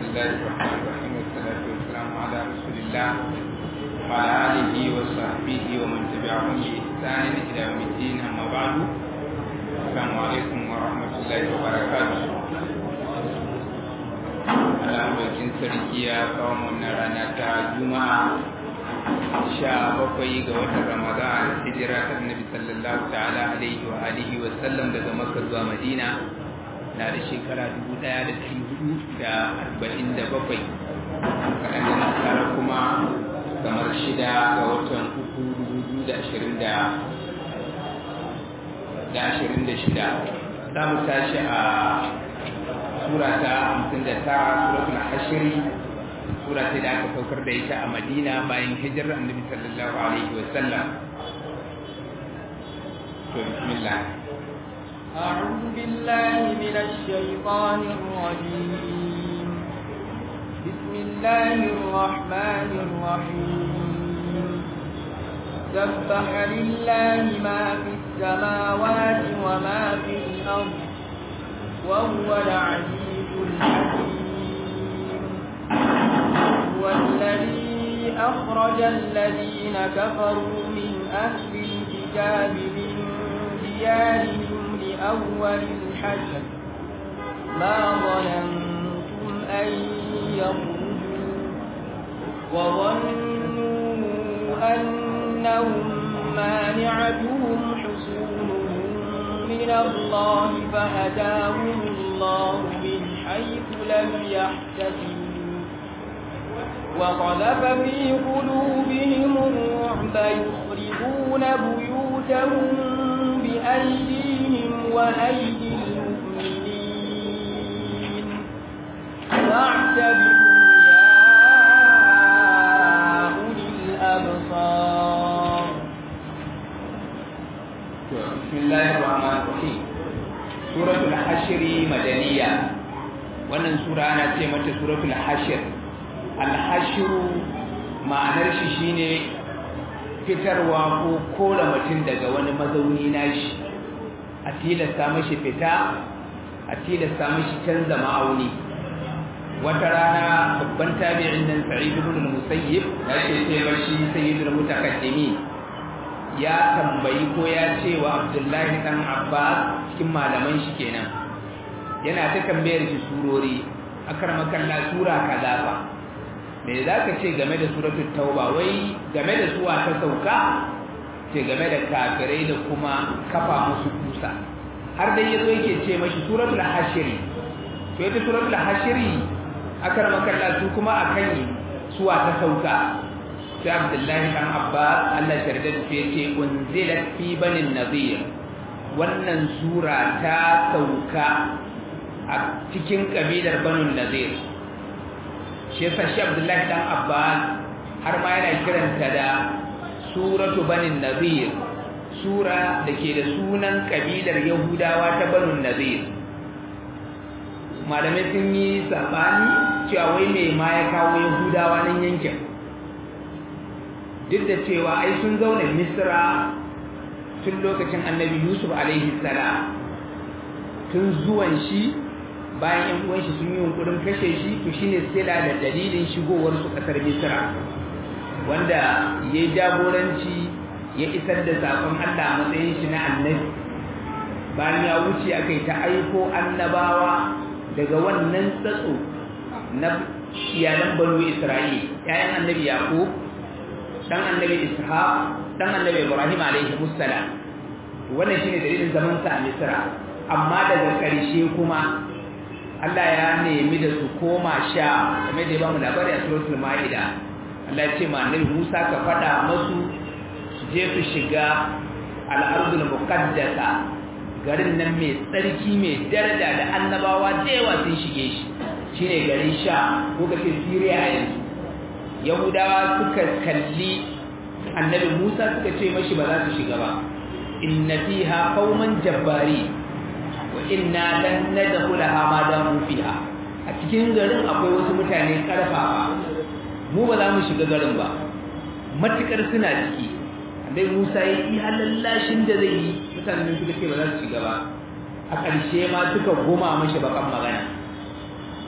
الله الرحمن الرحيم والصلاة والسلام على رسول الله وعلى آله وصحبه ومن تبعهم بإحسان إلى يوم الدين أما بعد السلام عليكم ورحمة الله وبركاته Alhamdulillah sarki ya kawo wannan rana ta Juma'a sha bakwai ga watan Ramadan hijira ta Annabi sallallahu ta'ala alaihi wa alihi wa sallam daga Makka zuwa Madina na da shekara dubu ɗaya da ɗari hudu da arba'in da bakwai kaɗan da nasara kuma kamar shida ga watan uku dubu biyu da ashirin da da ashirin da shida za mu tashi a sura ta hamsin da tara suratul hashiri sura ce da aka saukar da ita a madina bayan hijirar annabi sallallahu alaihi wa sallam to bismillah أعوذ بالله من الشيطان الرجيم بسم الله الرحمن الرحيم سبح لله ما في السماوات وما في الأرض وهو العزيز الحكيم هو الذي أخرج الذين كفروا من أهل الكتاب من ديارهم لأول الحشر ما ظننتم أن يخرجوا وظنوا أنهم مانعتهم حصولهم من الله فأتاهم الله من حيث لم يحتسبوا وقذف في قلوبهم الرعب يخربون بيوتهم بأيديهم وأيدي المؤمنين فاعتبروا يا أولي الأبصار بسم الله الرحمن الرحيم سورة الحشر مدنية wannan sura ana ce mata suratul hashir al-hashru ma'anar shi shine fitarwa ko kora mutum daga wani mazauni nashi a tilasta mashi fita a tilasta mashi canza ma'auni wata rana babban tabi'in nan sa'id ibn al-musayyib ya ce sai bashi sayyidul mutakaddimin ya tambayi ko ya ce wa abdullahi dan abbas cikin malaman shi kenan yana ta tambayar shi surori akar makalla sura kaza fa me za ka ce game da suratul tauba wai game da suwa ta sauka ce game da kafirai da kuma kafa musu kusa har dai yazo yake ce mashi suratul hashiri to ita suratul hashiri akar makalla su kuma akan suwa ta sauka sai abdullahi dan abbas Allah sharda da yace unzilat fi banin nadir wannan sura ta sauka a cikin kabilar banu nadir shi yasa shi abdullahi dan abbas har ma yana kiranta da suratu banin nadir sura da ke da sunan kabilar yahudawa ta banu nadir malamai sun yi sabani cewa wai mai ma ya kawo yahudawa nan yankin duk da cewa ai sun zauna misra tun lokacin annabi yusuf alaihi salam tun zuwan shi bayan yan uwan shi sun yi yunkurin kashe shi to shine sila da dalilin shigowar su kasar misra wanda yayi jagoranci ya isar da sakon Allah a matsayin shi na annabi bayan ya wuce akai ta aiko annabawa daga wannan tsatso na iyalan banu isra'il ƴaƴan annabi yaqub dan annabi ishaq dan annabi ibrahim alaihi musallam wannan shine dalilin zaman sa a misra amma daga ƙarshe kuma Allah ya nemi da su koma sha kamar da ya bamu labari a suratul maida Allah ya ce ma annabi Musa ka faɗa masu su je su shiga al-ardul muqaddasa garin nan mai tsarki mai daraja da annabawa da yawa sun shige shi shine garin sha ko kace Syria a yanzu yahudawa suka kalli annabi musa suka ce mashi ba za su shiga ba inna fiha qauman jabbari wa inna lan nadkhulaha ma damu fiha a cikin garin akwai wasu mutane karfafa mu ba za mu shiga garin ba matukar suna ciki annabi musa ya yi halallashin da zai yi mutanen suka ce ba za su shiga ba a ƙarshe ma suka goma mashi bakan magana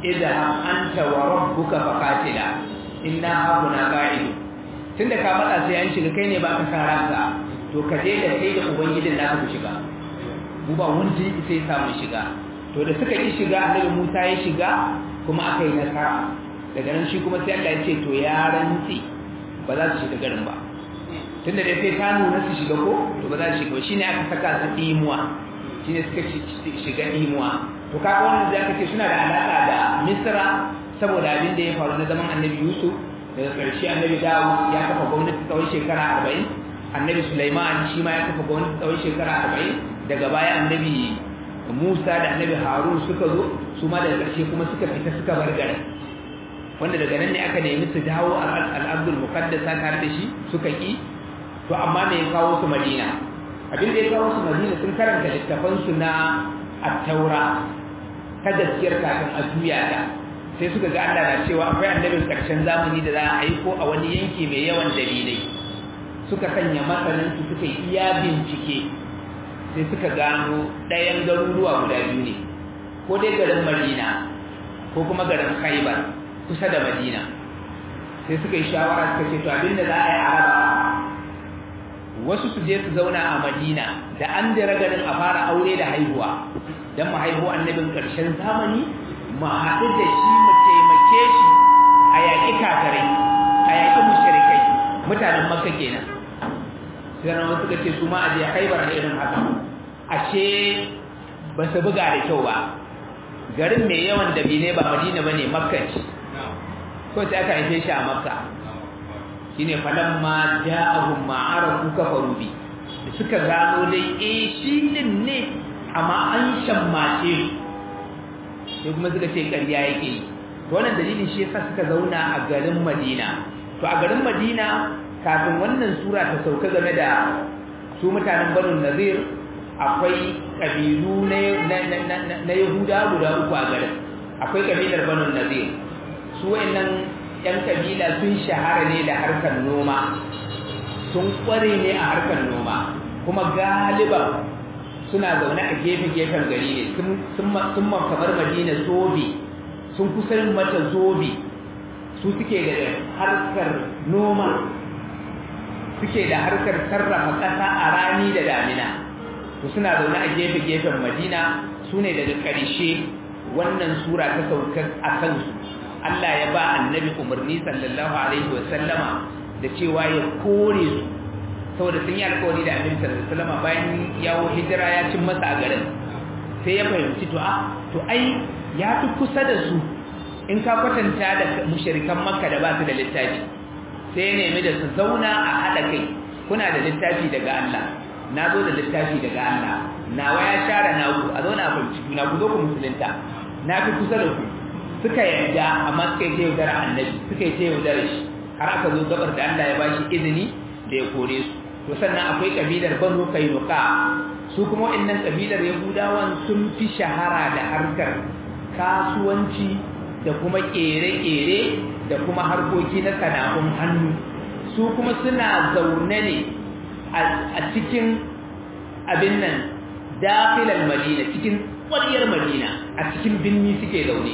idha anta wa rabbuka faqatila inna hauna qa'idun tunda ka matsa sai an shiga kai ne ba ka san ranka to ka je da kai da ubangijin naka ku shiga mu ba wanda sai samu shiga to da suka yi shiga annabi Musa ya shiga kuma aka yi nasara daga nan shi kuma sai Allah ya ce to ya rantsi ba za su shiga garin ba tunda dai sai ta nuna su shiga ko to ba za su shiga shine aka saka su imuwa shine suka shiga imuwa to kaga wannan da aka ce suna da alaka da Misra saboda abin da ya faru na zaman Annabi Yusuf daga ƙarshe Annabi Dawud ya kafa gwamnati tsawon shekara 40 Annabi Sulaiman shi ma ya kafa gwamnati tsawon shekara 40 daga baya Annabi Musa da Annabi Harun suka zo su ma daga ƙarshe kuma suka fita suka bar garin wanda daga nan ne aka nemi su dawo al-Abdul Muqaddasa tare da shi suka ki to amma me ya kawo su Madina abin da ya kawo su Madina sun karanta littafan su na at-Taura ta gaskiyar kafin a juya ta sai suka ga Allah na cewa akwai annabin karshen zamani da za a aiko a wani yanki mai yawan dalilai suka sanya masanin su suka iya bincike sai suka gano ɗayan garuruwa guda biyu ne ko dai garin Madina ko kuma garin Khaibar kusa da Madina sai suka yi shawara suka ce to abinda za a yi a raba wasu su je su zauna a Madina da an dira garin a fara aure da haihuwa dan mu haihu annabin ƙarshen zamani mu haɗu da shi mu taimake shi a yaƙi kafirai a yaƙi mushrikai mutanen makka kenan sai ran wasu suka ce su ma a je haibar da irin haka ashe ba su buga da kyau ba garin mai yawan dabine ba madina bane makka ce ko sai aka haife shi a makka shine falamma ja'ahum ma arafu kafaru bi suka gano dai eh shi din ne amma an shammace sai kuma suka ce ƙarya yake yi to wannan dalilin shi yasa suka zauna a garin Madina to a garin Madina kafin wannan sura ta sauka game da su mutanen Banu Nazir akwai kabilu na na Yahuda guda uku a garin akwai kabilar Banu Nazir su wayannan yan kabila sun shahara ne da harkar noma sun kware ne a harkar noma kuma galiban suna zaune a gefe-gefen gari ne sun kamar madina zobe sun kusan mata zobe su suke da harkar noma suke da harkar sarrafa ƙasa a rani da damina to suna zaune a gefe-gefen madina su ne daga ƙarshe wannan sura ta saukar a kansu Allah ya ba annabi umarni sallallahu alaihi wasallama da cewa ya kore su saboda sun yi alkawari da annabi sallallahu alaihi wasallam bayan yawo hijira ya cin masa a garin sai ya fahimci to a to ai ya fi kusa da su in ka kwatanta da mushrikan makka da ba su da littafi sai ya nemi da su zauna a haɗa kai kuna da littafi daga Allah na zo da littafi daga Allah nawa ya share naku a zauna a fahimci juna ku zo ku musulunta na fi kusa da ku suka yarda amma suka yi ta yaudara annabi suka yi ta yaudara shi har aka zo gabar da Allah ya bashi izini da ya kore su to sannan akwai kabilar banu kainuka su kuma waɗannan kabilar yahudawan sun fi shahara da harkar kasuwanci da kuma kere-kere da kuma harkoki na sana'un hannu su kuma suna zaune ne a cikin abin nan dafilar madina cikin ƙwariyar madina a cikin binni suke zaune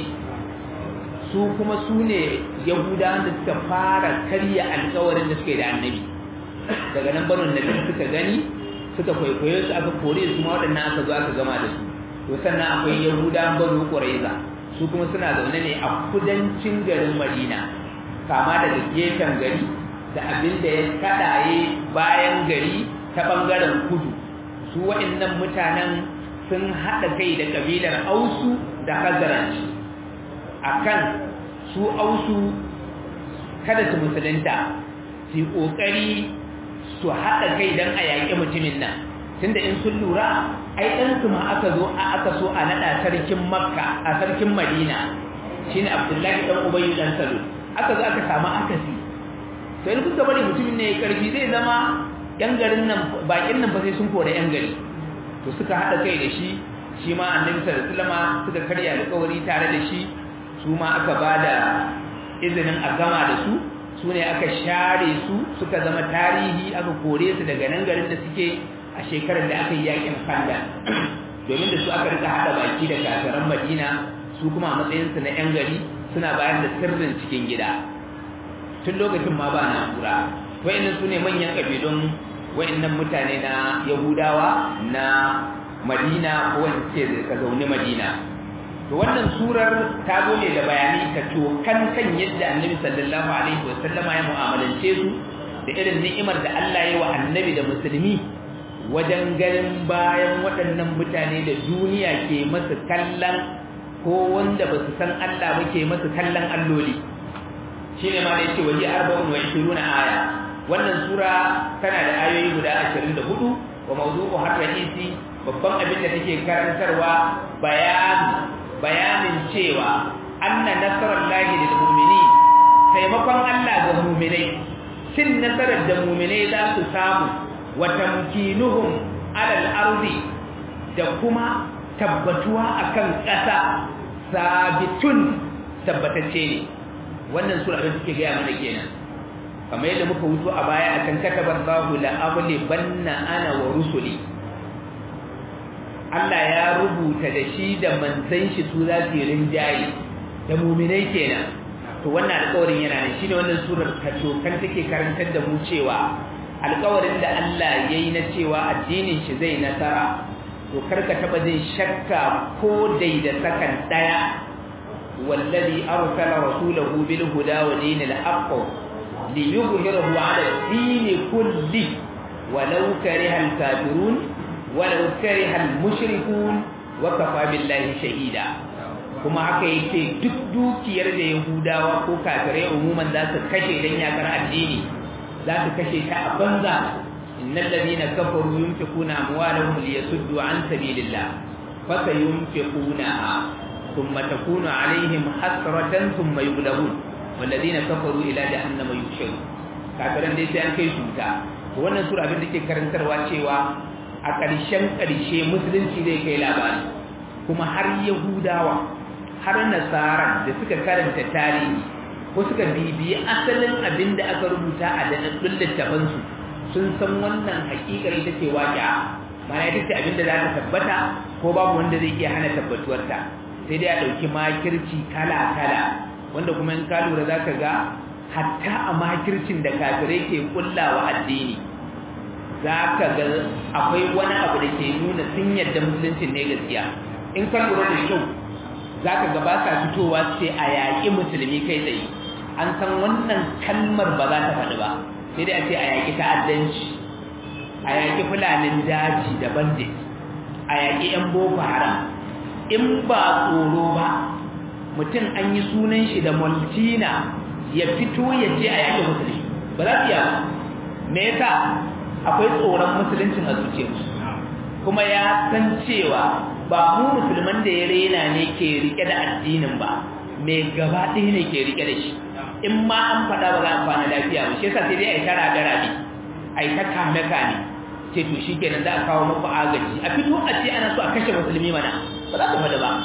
su kuma su ne yahudawan da suka fara karya alkawarin da suke da annabi daga nan barin nabi suka gani suka kwaikwayo su aka kore su ma waɗannan aka zo aka gama da su to sannan akwai yahudawan banu quraiza su kuma suna zaune ne a kudancin garin madina kama daga gefen gari da abin da ya kadaye bayan gari ta bangaren kudu su waɗannan mutanen sun haɗa kai da kabilar ausu da khazraj akan su ausu kada su musulunta su yi ƙoƙari su haɗa kai don a yaƙi mutumin nan tunda in sun lura ai ɗansu ma aka zo a aka so a naɗa sarkin makka a sarkin madina shine abdullahi ɗan ubayu ɗan salo aka zo aka samu akasi to in kuka bari mutumin ne ya karfi zai zama yan garin nan bakin nan ba sai sun kore yan gari to suka haɗa kai da shi shi ma annabi sallallahu alaihi wasallam suka karya alƙawari tare da shi su ma aka ba da izinin a gama da su su ne aka share su suka zama tarihi aka kore su daga nan garin da suke a shekarar da aka yi yakin kanda domin da su aka rika hada baki da kafiran madina su kuma a matsayinsu na 'yan gari suna bayar da sirrin cikin gida tun lokacin ma ba na'ura wa'annan su ne manyan ƙabilun wa'annan mutane na yahudawa na madina ko wanda suke ka zaune madina to wannan surar ta zo ne da bayani ta tokan kan yadda annabi sallallahu alaihi wasallama ya mu'amalance su da irin ni'imar da Allah ya wa annabi da musulmi wajen ganin bayan waɗannan mutane da duniya ke masu kallon ko wanda ba su san Allah ba ke masu kallon alloli shi ne ma da yake waje arba'un wa ishiruna aya wannan sura tana da ayoyi guda ashirin da hudu wa mawdu'u har rahisi babban abin da take karantarwa bayani bayanin cewa anna nasarallahi lil mu'minin taimakon Allah ga mu'minai cin nasarar da mu'minai za su samu wa tamkinuhum alal ardi da kuma tabbatuwa akan ƙasa sabitun tabbatacce ne wannan sura da suke gaya mana kenan kamar yadda muka wuto a baya akan kataballahu la amli banna ana wa rusuli Allah ya rubuta da shi da manzan shi su za su yi rinjaye da muminai kenan to wannan alƙawarin yana ne shine wannan surar ta tokan take karantar da mu cewa alƙawarin da Allah ya yi na cewa addinin shi zai nasara to karka taba jin shakka ko dai da sakan daya wallazi arsala rasulahu bil huda wa dinil haqq liyuzhirahu ala ad-din kulli walau kariha al-kafirun walau kariha al-mushrikun wa kafa billahi shahida kuma haka yake duk dukiyar da yahudawa ko kafirai umuman za su kashe dan yakar addini za su kashe ta a banza innal ladina kafaru yunfiquna amwalahum liyasuddu an sabilillah fasayunfiqunaha thumma takunu alaihim hasratan thumma yughlabun walladina kafaru ila jahannama yushirun kafiran dai sai an kai su ta wannan sura abin da ke karantarwa cewa a ƙarshen ƙarshe musulunci zai kai labari kuma har yahudawa har nasara da suka karanta tarihi ko suka bibiyi asalin abin da aka rubuta a daɗaɗɗun littafansu sun san wannan hakikar ita ce waƙiya mana ita ce abin da za ta tabbata ko babu wanda zai iya hana tabbatuwarta sai dai a ɗauki makirci kala-kala wanda kuma in ka lura za ka ga hatta a makircin da kafirai ke kullawa addini za ka ga akwai wani abu da ke nuna sun yadda musuluncin ne gaskiya in ka lura da kyau za ka ga ba sa fitowa ce a yaƙi musulmi kai tsaye an san wannan kalmar ba za ta faɗi ba sai dai a ce a yaƙi ta'addanci a yaƙi fulanin daji da bandit a yaƙi 'yan boko haram in ba tsoro ba mutum an yi sunan shi da maltina ya fito ya ce a yaƙi musulmi ba za su yi ba me yasa akwai tsoron musuluncin a zuciyarsu kuma ya san cewa ba mu musulman da ya rena ne ke rike da addinin ba mai gaba ɗaya ne ke rike da shi in ma an faɗa ba za a kwana lafiya ba shi yasa sai dai a yi tara da rabi a yi ta kame kame ce to shi kenan za a kawo muku agaji a fito a ce ana so a kashe musulmi mana ba za ta faɗi ba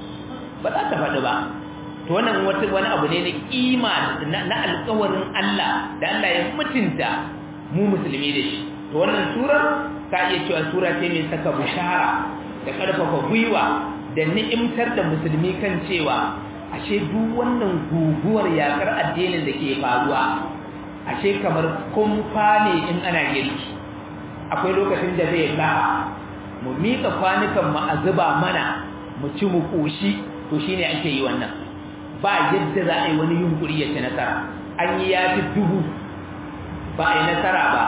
ba za ta faɗi ba to wannan wani abu ne na kima na alƙawarin Allah da Allah ya mutunta mu musulmi da shi to wannan surar ka iya cewa sura ce mai saka bishara da ƙarfafa gwiwa da ni'imtar da musulmi kan cewa ashe duk wannan guguwar yakar addinin da ke faruwa ashe kamar kumfa ne in ana girki akwai lokacin da zai lafa mu mika kwanukan mu a zuba mana mu ci mu koshi to shine ake yi wannan ba yadda za a yi wani yunkuri ya ci nasara an yi yafi dubu ba a yi nasara ba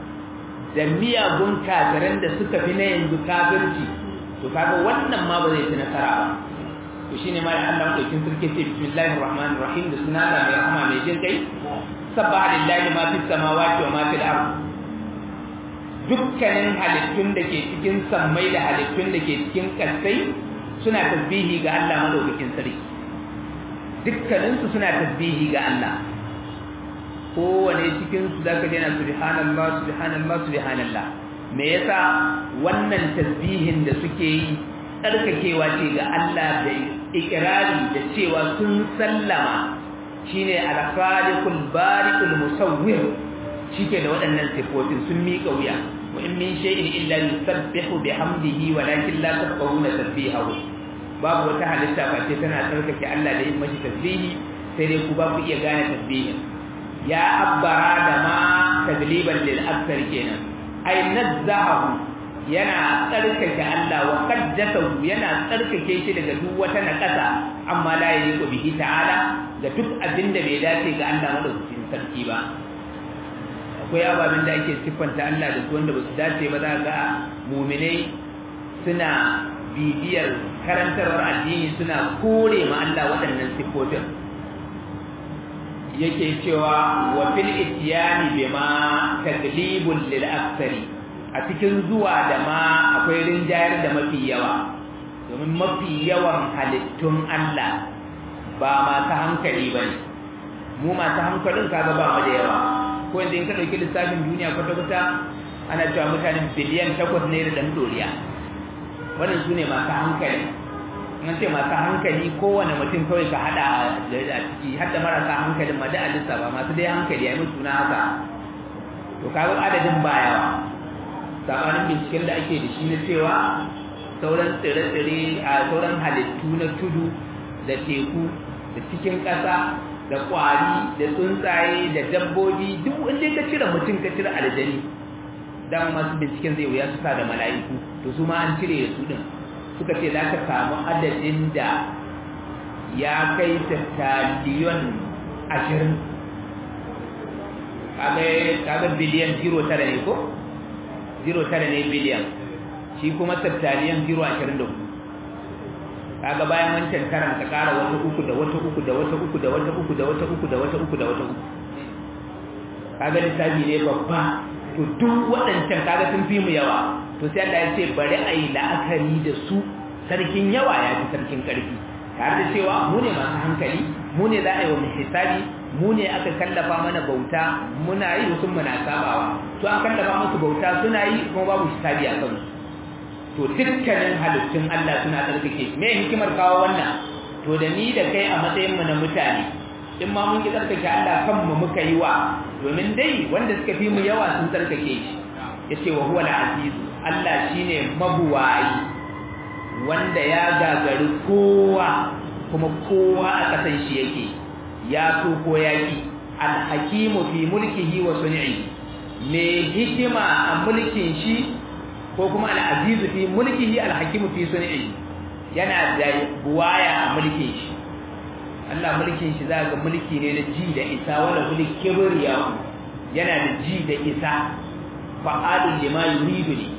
da miyagun kafiran da suka fi na yanzu kafirci to kaga wannan ma ba zai ci nasara ba to shine ma da Allah madaukin sarki ce bismillahir rahmanir rahim da sunan Allah mai rahama mai jin kai sabbaha lillahi ma fis samawati wa ma fil ard dukkanin halittun da ke cikin sammai da halittun da ke cikin kasai suna tasbihi ga Allah madaukakin sarki dukkanin su suna tasbihi ga Allah kowane cikin su zaka ji yana subhanallah subhanallah subhanallah me yasa wannan tasbihin da suke yi tsarkakewa ce ga Allah da ikirari da cewa sun sallama shine al-khaliqul bari'ul musawwir shike da waɗannan sifofin sun miƙa wuya wa in min shay'in illa yusabbihu bihamdihi walakin la tafqahuna tasbihahu babu wata halitta face tana tsarkake Allah da yin mashi tasbihi sai dai ku ba ku iya gane tasbihin ya abbara da ma tadliban lil akthar kenan ay nazzahu yana tsarkake Allah wa qaddasahu yana tsarkake shi daga duk wata nakasa amma la yaliqu bihi ta'ala da duk abinda bai dace ga Allah madaukakin sarki ba akwai ababen da ake siffanta Allah da su wanda ba su dace ba za ga mu'minai suna bibiyar karantarwar addini suna kore ma Allah waɗannan siffofin yake cewa wa fil ityani bima taglibun lil aktsari a cikin zuwa da ma akwai rinjayar da mafi yawa domin mafi yawan halittun Allah ba masu hankali bane mu masu hankalin kaga ba mu da yawa ko inda in ka dauki lissafin duniya kwata-kwata ana cewa mutanen biliyan takwas ne da dan doriya wannan su ne masu hankali an ce masu hankali kowane mutum kawai ka hada a ciki hadda marasa hankalin ma da alisa ba masu dai hankali ya mutu na haka to kaga adadin ba yawa sabanin binciken da ake da shi na cewa sauran tsire-tsire a sauran halittu na tudu da teku da cikin ƙasa da ƙwari da tsuntsaye da dabbobi duk wanda ka cire mutum ka cire aljani dan masu binciken zai wuya su sa da mala'iku to su ma an cire da su din suka ce za ka samu adadin da ya kai tattaliyon ashirin kaga biliyan zero tara ne ko? zero tara ne biliyan shi kuma tattaliyon zero ashirin da hudu kaga bayan wancan karan ka kara wata uku da wata uku da wata uku da wata uku da wata uku da wata uku da wata uku kaga lissafi ne babba to duk waɗancan kaga sun fi mu yawa to sai Allah ya ce bari a yi la'akari da su sarkin yawa ya fi sarkin ƙarfi tare da cewa mu ne masu hankali mu ne za a yi wa hisabi mu ne aka kallafa mana bauta muna yi wasu muna sabawa to an kallafa musu bauta suna yi kuma babu hisabi a kansu to dukkanin halittun Allah suna tsarkake me hikimar kawo wannan to da ni da kai a matsayin mu na mutane in ma mun ki tsarkake Allah kanmu muka yi wa domin dai wanda suka fi mu yawa sun tsarkake shi yace wa huwa al-aziz Allah shine mabuwayi wanda ya gagari kowa kuma kowa a kasan shi yake ya so ko yaki al-hakimu fi mulkihi wa sun'i me hikima a mulkin shi ko kuma al-aziz fi mulkihi al-hakimu fi sun'i yana da buwaya a mulkin shi Allah mulkin shi za ga mulki ne na ji da isa wala mulki kibriya yana da ji da isa fa'alun lima yuridu ne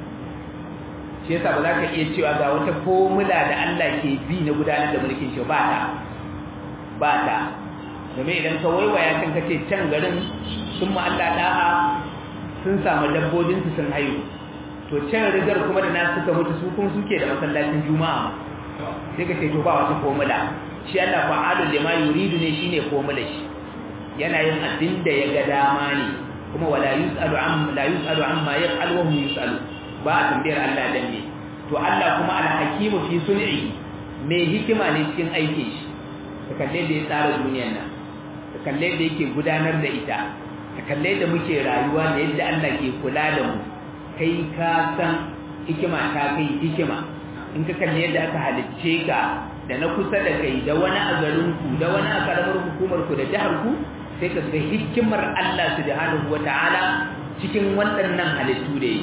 shi yasa ba za ka iya cewa ga wata formula da Allah ke bi na gudanar da mulkin shi ba ta ba ta domin idan ka waiwaya kan kace can garin sun ma Allah da'a sun samu dabbobin su sun haihu to can rigar kuma da nasu suka mutu su kuma suke da masallacin juma'a sai ka ce to ba wata formula shi Allah fa'alun lima yuridu ne shine formula shi yana yin abin da ya ga dama ne kuma wala yus'alu am la yus'alu amma yaf'al wa hum yus'alu ba a tambayar Allah dan ne to Allah kuma al-hakimu fi sun'i mai hikima ne cikin aikin shi ka kalle da ya tsara duniyar nan ka kalle da yake gudanar da ita ka kalle da muke rayuwa da yadda Allah ke kula da mu kai ka san hikima ta kai hikima in ka kalle yadda aka halicce ka da na kusa da kai da wani a garinku da wani a karamar hukumar ku da jihar ku sai ka ga hikimar Allah subhanahu wata'ala cikin waɗannan halittu da yi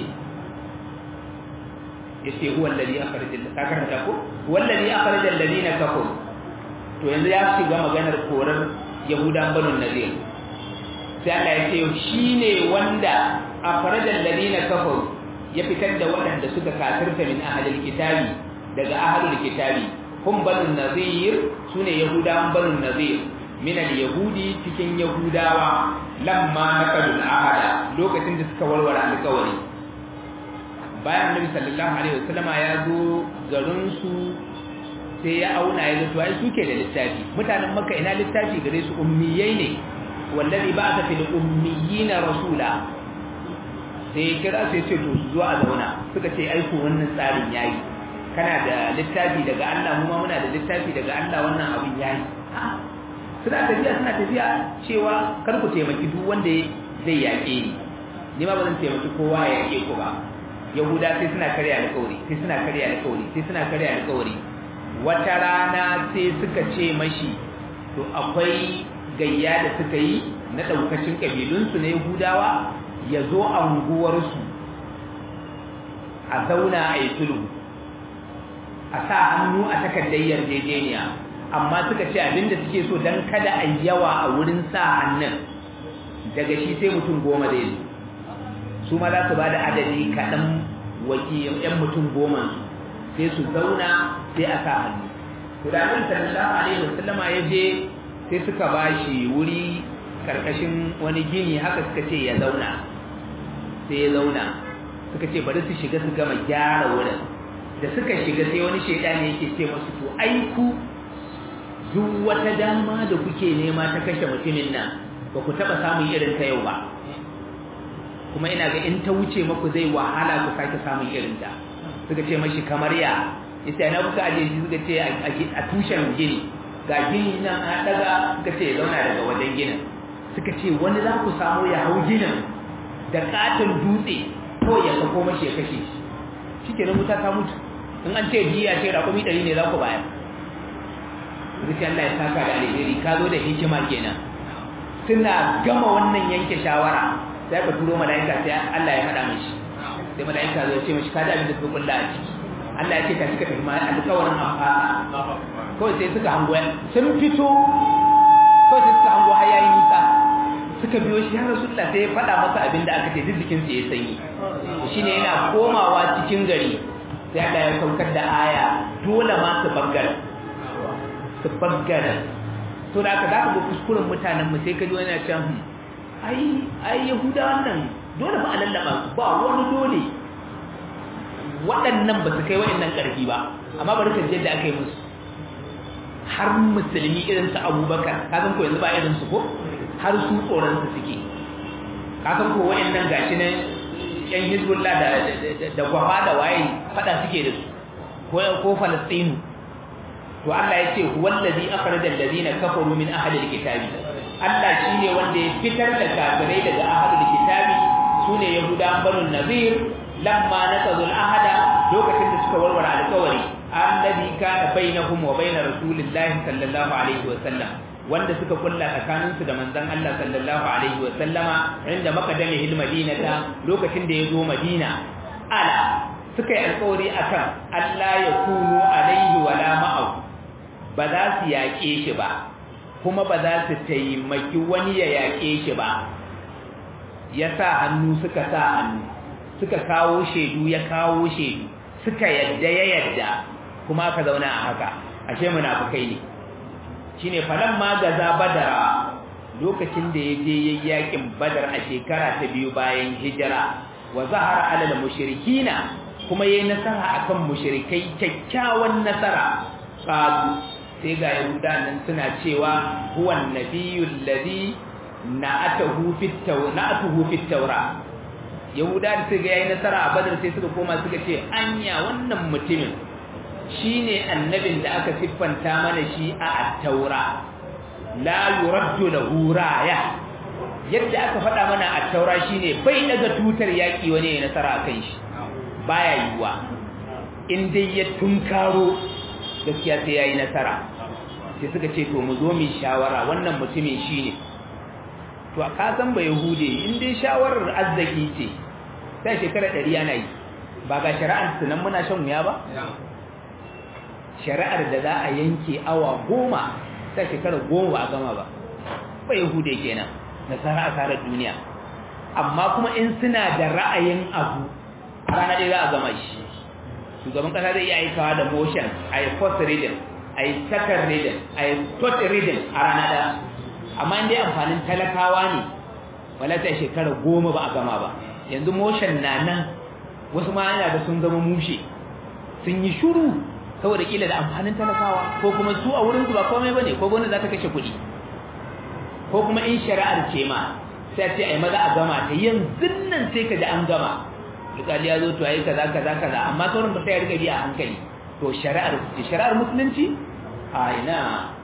yace huwa alladhi akhrajal kakarta ko wallazi akhrajal ladina kafaru to yanzu ya shiga maganar korar yahudan banu nadir sai Allah ya ce shine wanda akhrajal ladina kafaru ya fitar da waɗanda suka kafirta min ahlil kitabi daga ahlul kitabi hum banu nadir sune yahudan banu nadir min al-yahudi cikin yahudawa lamma naqadul ahada lokacin da suka warware alƙawari bayan annabi sallallahu alaihi wasallama ya zo garin su sai ya auna ya ga to ai suke da littafi mutanen makka ina littafi gare su ummiyai ne wallazi ba'atha fil ummiyina rasula sai kira sai ce to su zo a zauna suka ce ai ko wannan tsarin yayi kana da littafi daga Allah mu ma muna da littafi daga Allah wannan abin yayi suna tafiya suna tafiya cewa kar ku taimaki duk wanda zai yaƙe ni ni ma ba zan taimaki kowa ya yaƙe ku ba yahuda sai suna karya alƙawari sai suna karya alƙawari sai suna karya alƙawari wata rana sai suka ce mashi to akwai gayya da suka yi na daukacin kabilunsu na yahudawa ya zo anguwarsu a zauna a yi sulhu a sa hannu a takardar yarjejeniya amma suka ce abinda suke so don kada a yawa a wurin sa hannun daga shi sai mutum goma zai zo su ma za su ba da adadi kaɗan wakilin 'yan mutum goma sai su zauna sai a sa hannu kudanin sallallahu alaihi wasallama ya je sai suka ba shi wuri karkashin wani gini haka suka ce ya zauna sai ya zauna suka ce bari su shiga su gama gyara wurin da suka shiga sai wani shaidani yake ce masu to aiku duk wata dama da kuke nema ta kashe mutumin nan ba ku taɓa samun irin ta yau ba kuma ina ga in ta wuce maku zai wahala ku sake samun irin ta suka ce mashi kamar ya ita na kuka aje shi suka ce a tushen gini ga gini nan a daga suka ce zauna daga wajen ginin suka ce wani za ku samu ya hau ginin da katon dutse ko ya sako mashi ya kashe shi shi ke wuta ta mutu in an ce biya ce raƙumi ɗari ne za ku bayar zuci Allah ya saka da alheri ka zo da hikima kenan suna gama wannan yanke shawara sai ka turo mala'ika sai Allah ya faɗa mishi sai mala'ika zai ce mishi ka da abin da suka kulla a ciki Allah ya ce ka cika tafi alƙawarin amfana kawai sai suka hango sun fito kawai sai suka hango har yayin nisa suka biyo shi har Rasulullah sai ya faɗa masa abin da aka ce duk jikin sa ya sanyi shine yana komawa cikin gari sai Allah ya saukar da aya dole ma su bangare su bangare to da aka zaka ga kuskuren mutanen mu sai ka ji wani ya ce ai ai yahuda wannan dole ba a lallaba su ba wani dole waɗannan ba su kai waɗannan ƙarfi ba amma bari ka je da aka yi musu har musulmi irin su abubakar ka san ko yanzu ba irin su ko har su tsoron su suke ka san ko waɗannan gashi ne yan hizbullah da da gwafa da waye fada suke da su ko ko falastinu to Allah ya ce huwallazi akhraja alladhina kafaru min ahli alkitabi Allah shine wanda ya fitar da kafirai daga ahli alkitabi sune yahudan banu nazir lamma naqadul ahada lokacin da suka warware alƙawari annabi kana bainahum wa bain rasulillahi sallallahu alaihi wa sallam wanda suka kulla tsakanin su da manzon Allah sallallahu alaihi wa sallama inda makadamihi madinata lokacin da ya zo Madina ala suka yi alƙawari akan Allah ya kunu alaihi wala ma'au ba za su yaƙe shi ba kuma ba za su taimaki wani ya yaƙe shi ba ya sa hannu suka sa hannu suka kawo shaidu ya kawo shaidu suka yadda ya yadda kuma aka zauna a haka ashe munafukai ne shine falan ma gaza badara lokacin da ya je yakin badar a shekara ta biyu bayan hijira wa zahara alal mushrikina kuma yayi nasara akan mushrikai kyakkyawan nasara qalu sai ga yahuda nan suna cewa huwa annabiyul ladhi na'atuhu fit tawratuhu fit tawra yahuda da suka yayi nasara a badar sai suka koma suka ce anya wannan mutumin shine annabin da aka siffanta mana shi a at-taura la yuraddu lahu raya yadda aka faɗa mana a taura shine bai daga tutar yaki wani ya nasara kan shi baya yiwa in dai ya tunkaro gaskiya sai yayi nasara sai suka ce to mu zo mu shawara wannan mutumin shine to a kasan ba yahude in dai shawarar azzaki ce sai shekara 100 ana yi ba ga shari'ar sunan muna shan wuya ba shari'ar da za a yanke awa goma sai shekara goma ba a gama ba ba yahude kenan nasara a tsarar duniya amma kuma in suna da ra'ayin abu a rana ɗaya za a gama shi shugaban ƙasa zai iya aikawa da motion a yi first reading a yi second reading a yi third reading a rana ɗaya amma in dai amfanin talakawa ne wala ta shekara goma ba a gama ba yanzu motion na nan wasu ma yana da sun zama mushe sun yi shuru saboda kila da amfanin talakawa ko kuma su a wurin su ba komai bane ko gwamnati za ta kashe kuɗi ko kuma in shari'ar ce ma sai ce ai maza a gama ta yanzu nan sai ka ji an gama alƙali ya zo to ayi kaza kaza kaza amma sauran ba sai ya riga bi a hankali to shari'ar ce shari'ar musulunci a ina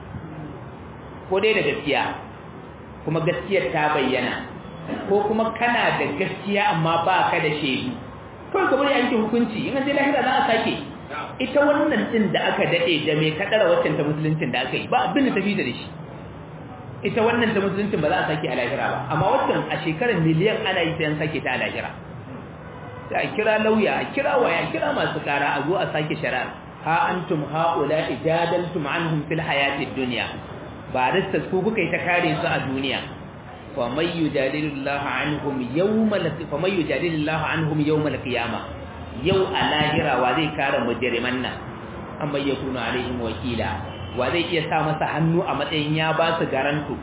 ko dai da gaskiya kuma gaskiyar ta bayyana ko kuma kana da gaskiya amma ba ka da shaidu kawai ka bari yanke hukunci in an sai lahira za a sake ita wannan din da aka dade da mai kadara waccan ta musuluncin da aka yi ba abin da tafi da shi ita wannan ta musuluncin ba za a sake a lahira ba amma waccan a shekarar miliyan ana yi sai an sake ta a lahira sai a kira lauya a kira waya a kira masu kara a zo a sake shari'a ha antum haula ijadaltum anhum fil hayatid dunya ba ristas ku kuka yi ta kare su a duniya fa may yujadilullahu anhum yawmal fa may yujadilullahu anhum yawmal qiyamah yau a lahira wa zai kare mujriman nan amma yakunu alaihim wakila wa zai iya sa masa hannu a matsayin ya ba su garanto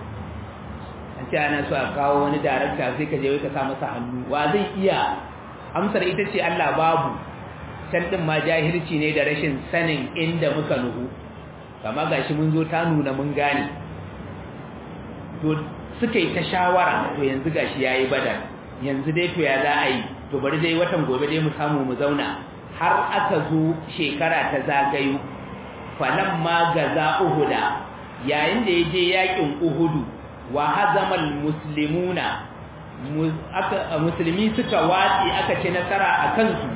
an ce ana so a kawo wani darakta sai ka je ka sa masa hannu wa zai iya amsar ita ce Allah babu can din ma jahilci ne da rashin sanin inda muka nuhu kama gashi mun zo ta nuna mun gane to suka yi ta shawara to yanzu gashi yayi badar yanzu dai to ya za a yi to bari dai watan gobe dai mu samu mu zauna har aka zo shekara ta zagayo falamma gaza uhuda yayin da yaje yakin uhudu wa hazamal muslimuna musulmi suka watsi aka ce nasara a kansu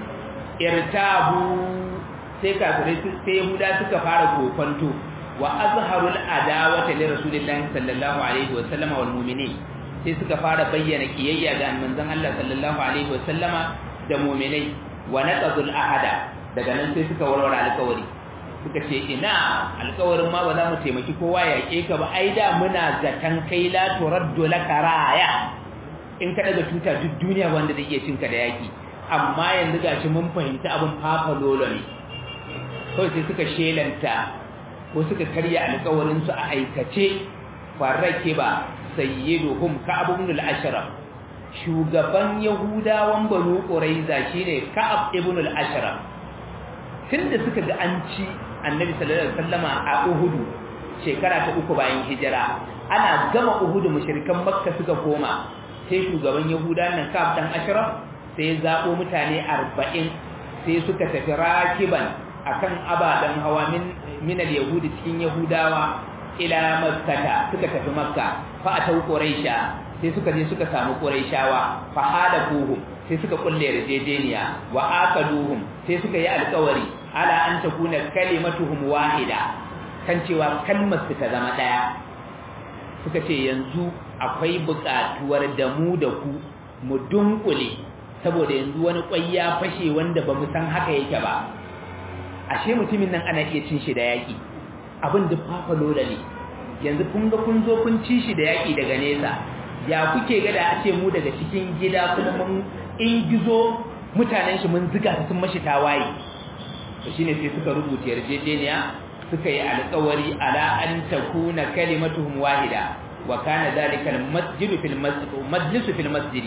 irtabu sai kafirai sai yahuda suka fara kofanto wa azharul adawata li rasulillahi sallallahu alaihi wa sallama wal mu'minin sai suka fara bayyana kiyayya ga manzon Allah sallallahu alaihi wa sallama da mu'minai wa naqadul ahada daga nan sai suka warware alƙawari suka ce ina alƙawarin ma ba za mu taimaki kowa ya ke ka ba ai da muna zatan kai la turaddu laka raya in ka daga tuta duk duniya wanda zai iya cinka da yaki amma yanzu gashi mun fahimci abin fafa lolo ne kawai sai suka shelanta ko suka karya alƙawarin su a aikace farrake ba sayyiduhum ka'ab ibn al-ashraf shugaban yahudawan banu quraiza shine ka'ab ibn al-ashraf tunda suka ga an ci annabi sallallahu alaihi wasallama a uhudu shekara ta uku bayan hijira ana gama uhudu mushrikan makka suka koma sai shugaban yahuda nan ka'ab dan ashraf sai zabo mutane 40 sai suka tafi rakiban akan abadan hawa min min al-yahudi cikin yahudawa ila makkata suka tafi makka fa atau quraisha sai suka je suka samu quraishawa fa halakuhum sai suka kulle yarjejeniya wa akaduhum sai suka yi alƙawari ala an takuna kalimatuhum wahida kan cewa kalmar su ta zama daya suka ce yanzu akwai buƙatuwar da mu da ku mu dunkule saboda yanzu wani kwai ya fashe wanda ba mu san haka yake ba ashe mutumin nan ana iya cin shi da yaki abin da fafa lola ne yanzu kun ga kun zo kun ci shi da yaki daga nesa ya kuke ga da a ce mu daga cikin gida kuma mun in gizo mutanen shi mun ziga su sun mashi tawaye to shine sai suka rubuta yarjejeniya suka yi alƙawari ala an takuna kalimatuhum wahida wa kana dhalika al-masjidu fil masjid majlisu fil masjid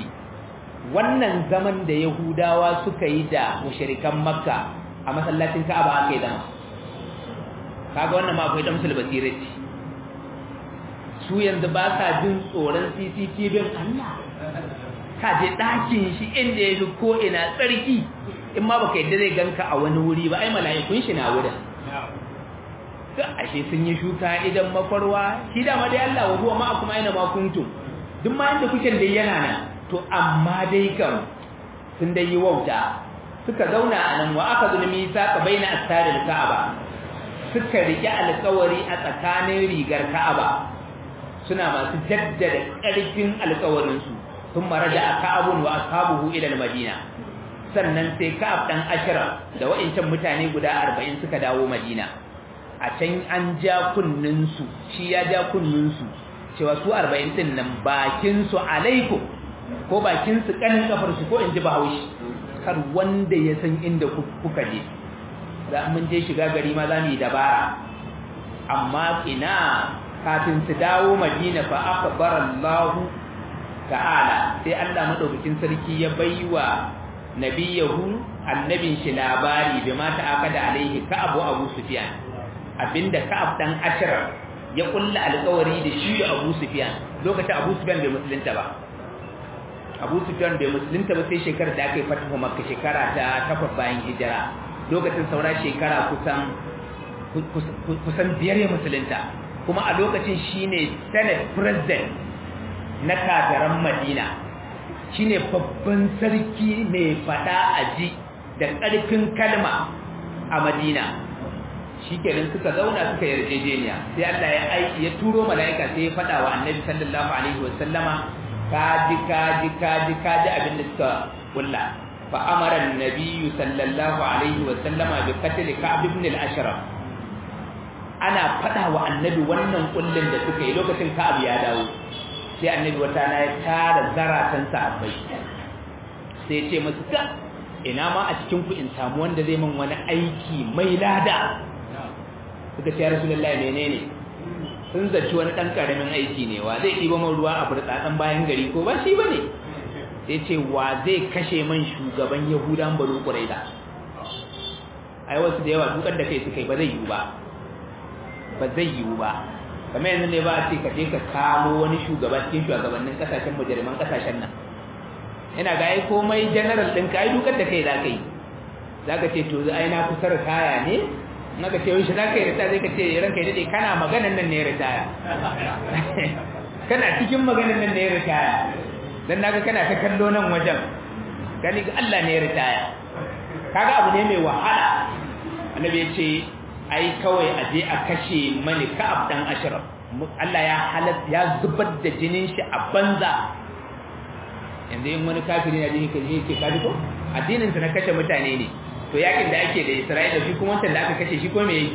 wannan zaman da yahudawa suka yi da mushrikan makka a masallacin ka'aba aka yi zama kaga wannan ma akwai damsul basirati su yanzu ba sa jin tsoron CCTV Allah ka je ɗakin shi inda ya fi ko ina tsarki in ma baka yadda zai ganka a wani wuri ba ai mala'ikun shi na wurin ga ashe sun yi shuka idan makwarwa shi da ma dai Allah wa huwa ma kuma aina ma kuntum duk ma inda kuke dai yana nan to amma dai kam sun dai yi wauta suka zauna a nan wa aka zulmi sa ka baina astaril ka'aba suka rike alƙawari a tsakanin rigar ka'aba suna masu jaddada ƙarfin alƙawarinsu sun maraja a ka'abun wa ashabuhu ila madina sannan sai ka'ab dan ashra da wa'incan mutane guda 40 suka dawo madina a can an ja kunnin su shi ya ja kunnin su cewa su 40 din nan bakin su alaikum ko bakin su kanin kafar su ko inji bahaushe kar wanda ya san inda kuka je za mun je shiga gari ma za mu yi dabara amma ina kafin su dawo madina fa akhbara Allah ta'ala sai Allah madaukakin sarki ya baiwa nabiyahu annabin shi labari bi ma ta'akada alaihi ka Abu Abu Sufyan abinda Ka'ab dan Ashraf ya kulla alƙawari da shi da Abu Sufyan lokacin Abu Sufyan bai musulunta ba Abu Sufyan bai musulunta ba sai shekarar da aka yi fatahu Makka shekara ta takwas bayan hijira lokacin saura shekara kusan kusan biyar ya musulunta kuma a lokacin shine senate president na kafiran madina shine babban sarki mai fada aji da ƙarfin kalma a Madina shikenan suka zauna suka yarjejeniya sai Allah ya aiki ya turo mala'ika sai ya fada wa Annabi sallallahu alaihi wasallama kaji kaji kaji kaji abin da suka kulla fa amara an-nabi sallallahu alaihi wasallama bi qatl Ka'b ibn al-Ashraf ana fada wa Annabi wannan kullin da suka yi lokacin Ka'ab ya dawo sai Annabi wata na ya tara zaratan sahabbai sai ya ce musu ka ina ma a cikin ku in samu wanda zai min wani aiki mai lada suka ce rasulullahi menene sun zaci wani dan karamin aiki ne wa zai ɗiba man ruwa a burtsatsan bayan gari ko ba shi bane sai ce wa zai kashe man shugaban yahudan banu quraida ai wasu da yawa dukan da kai suka yi ba zai yiwu ba ba zai yiwu ba kamar yanzu ne ba a ce ka je ka kamo wani shugaba cikin shugabannin kasashen mujirman kasashen nan ina ga ai komai general ɗinka ai dukan da kai za ka yi za ka ce to ai na kusa kaya ne naka ce wai shi za ka yi ritaya zai ka ce ranka yi daɗe kana maganan nan ne ya ritaya kana cikin maganan nan ne ya ritaya don naga kana ta kallo nan wajen gani ga Allah ne ya ritaya kaga abu ne mai wahala annabi ya ce ai kawai a je a kashe mani ka'ab dan ashraf Allah ya halatta ya zubar da jinin shi a banza yanzu in wani kafiri na jini kan yi ce kaji ko addinin na kashe mutane ne to yakin da ake da Isra'ila shi kuma wancan da aka kashe shi ko me yi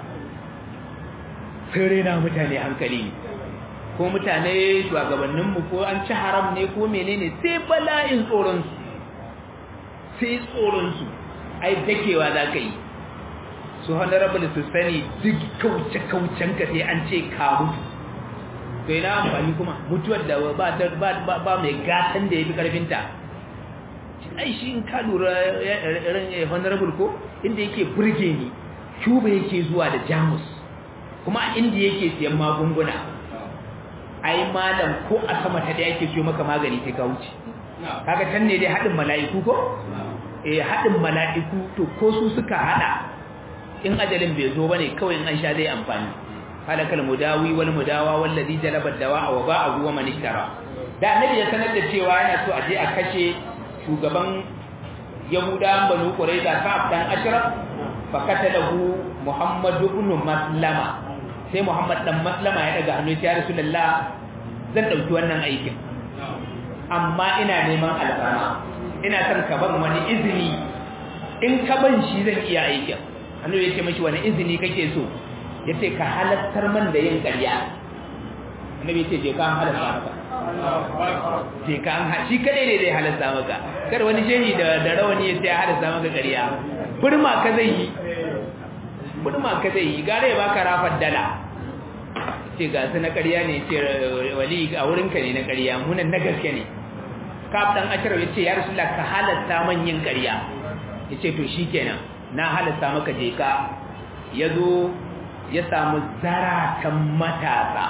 sai rena mutane hankali ko mutane shugabannin mu ko an ci haram ne ko menene sai bala'in tsoron su sai tsoron su ai dakewa za ka yi su honorable su sani duk kauce kaucen ka sai an ce ka mutu to ina amfani kuma mutuwar da ba ba ba mai gatan da yafi karfin ta ai shi in ka lura ran honorable ko inda yake burge ni Cuba yake zuwa da Jamus kuma inda yake siyan magunguna ai malam ko a sama ta da yake siyo maka magani sai ka wuce kaga can ne dai hadin mala'iku ko eh hadin mala'iku to ko su suka hada in ajalin bai zo bane kawai in an sha zai amfani halakal mudawi wal mudawa wallazi jalaba dawa wa ba'ahu wa man ishtara da annabi ya sanar da cewa yana so a je a kashe shugaban yahudawan banu qurayza ka'ab dan ashraf fa katalahu muhammad ibn maslama sai muhammad dan maslama ya daga hannu ya rasulullah zan dauki wannan aikin amma ina neman alfarma ina son ka ban wani izini in ka ban shi zan iya aikin hannu ya ce mashi wani izini kake so ya ce ka halattar man da yin ƙarya annabi ya ce je ka halatta maka je ka an shi kadai ne zai halatta maka kar wani shehi da da rawani ya ce ya halatta maka ƙarya burma ka zai yi burma ka zai yi gare ya baka rafar dala ce ga su na ƙarya ne ce wali a wurinka ne na ƙarya munan na gaske ne kaf dan ashirar ya ce ya rasulullah ka halatta man yin ƙarya ya ce to shikenan na halatta maka je ka ya zo ya samu zaratan matasa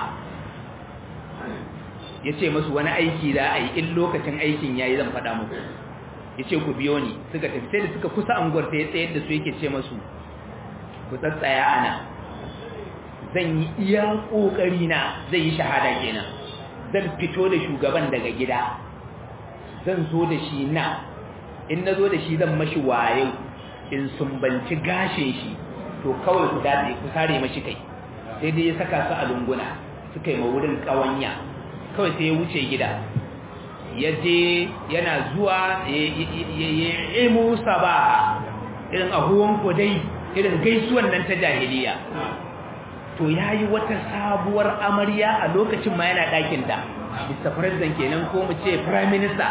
ya ce masu wani aiki za a yi in lokacin aikin ya yi zan faɗa muku ya ce ku biyo ni suka tafi sai da suka kusa anguwar ta ya tsayar da su yake ce masu ku tsatsaya ana zan yi iya ƙoƙari na zai yi shahada kenan zan fito da shugaban daga gida zan zo da shi na in na zo da shi zan mashi wayo in sumbanci gashin shi to kawai ku dace ku sare mashi kai sai dai ya saka su a lunguna suka yi ma wurin ƙawanya kawai sai ya wuce gida ya je yana zuwa ya yi musa ba irin ahuwan dai irin gaisuwan nan ta jahiliya to ya yi wata sabuwar amarya a lokacin ma yana ɗakinta mr president kenan ko mu ce prime minister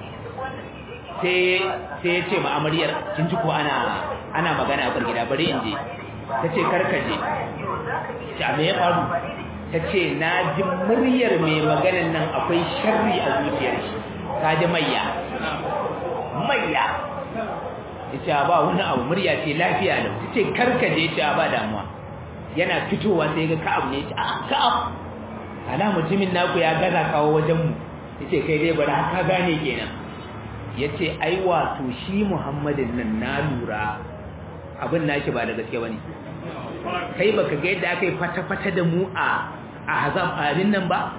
sai ya ce ma amaryar kin ji ko ana ana magana a gida bari in je ta ce karkaje ta me ya faru ta ce na ji muryar mai maganin nan akwai sharri a zuciyar shi ta ji mayya mayya ya ce ba wani abu murya ce lafiya da ta ce karkaje ce ba damuwa yana fitowa sai ga ka'ab ne a ka'ab ala mutumin naku ya gaza kawo wajenmu ya ce kai dai bari haka gane kenan ya ce ai wato shi muhammadin nan na lura abin naki ba da gaske ba ne kai baka ga yadda aka yi fata-fata da mu a a hazab abin nan ba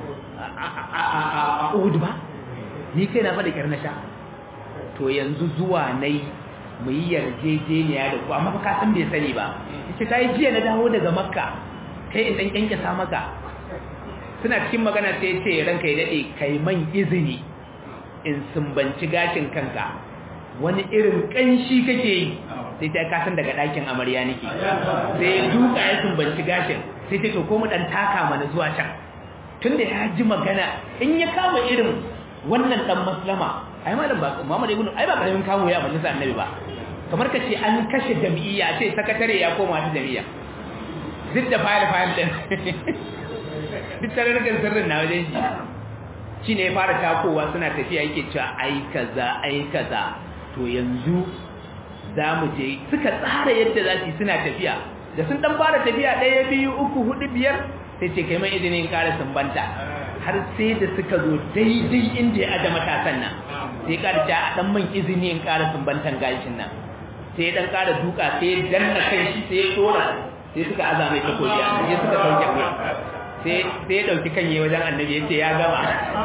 a uhud ba ni kai na faɗa kyar na sha to yanzu zuwa nai mu yi yarjejeniya da ku amma fa ka san bai sani ba yace kai jiya na dawo daga makka kai in dan kyankyasa maka suna cikin magana sai ce ranka ya dade kai man izini in sumbanci gashin kanka wani irin kanshi kake yi sai ta kasan daga ɗakin amarya nake sai ya duka ya sumbanci gashin sai ta to ko mu dan taka mana zuwa can tunda ya ji magana in ya kama irin wannan dan maslama ai malam ba Muhammad ibn ai ba karamin kamo ya majalisa annabi ba kamar ka ce an kashe jami'a ce sakatare ya koma ta jami'a duk da file file din duk tarurrukan sirrin na wajen shi shi ne ya fara takowa suna tafiya yake cewa ai kaza ai kaza to yanzu za mu je suka tsara yadda za su suna tafiya da sun dan fara tafiya ɗaya biyu uku hudu biyar sai ce kai mai izinin ƙara sumbanta har sai da suka zo daidai inda ya aje matasan nan sai ƙara ta a ɗan man izini in ƙara sumbantan gashin nan sai ya ɗan ƙara duka sai ya danna kan shi sai ya tsora sai suka aza mai takobi a sai suka sauke mai sai ya ɗauki kanye wajen annabi ya ce ya gama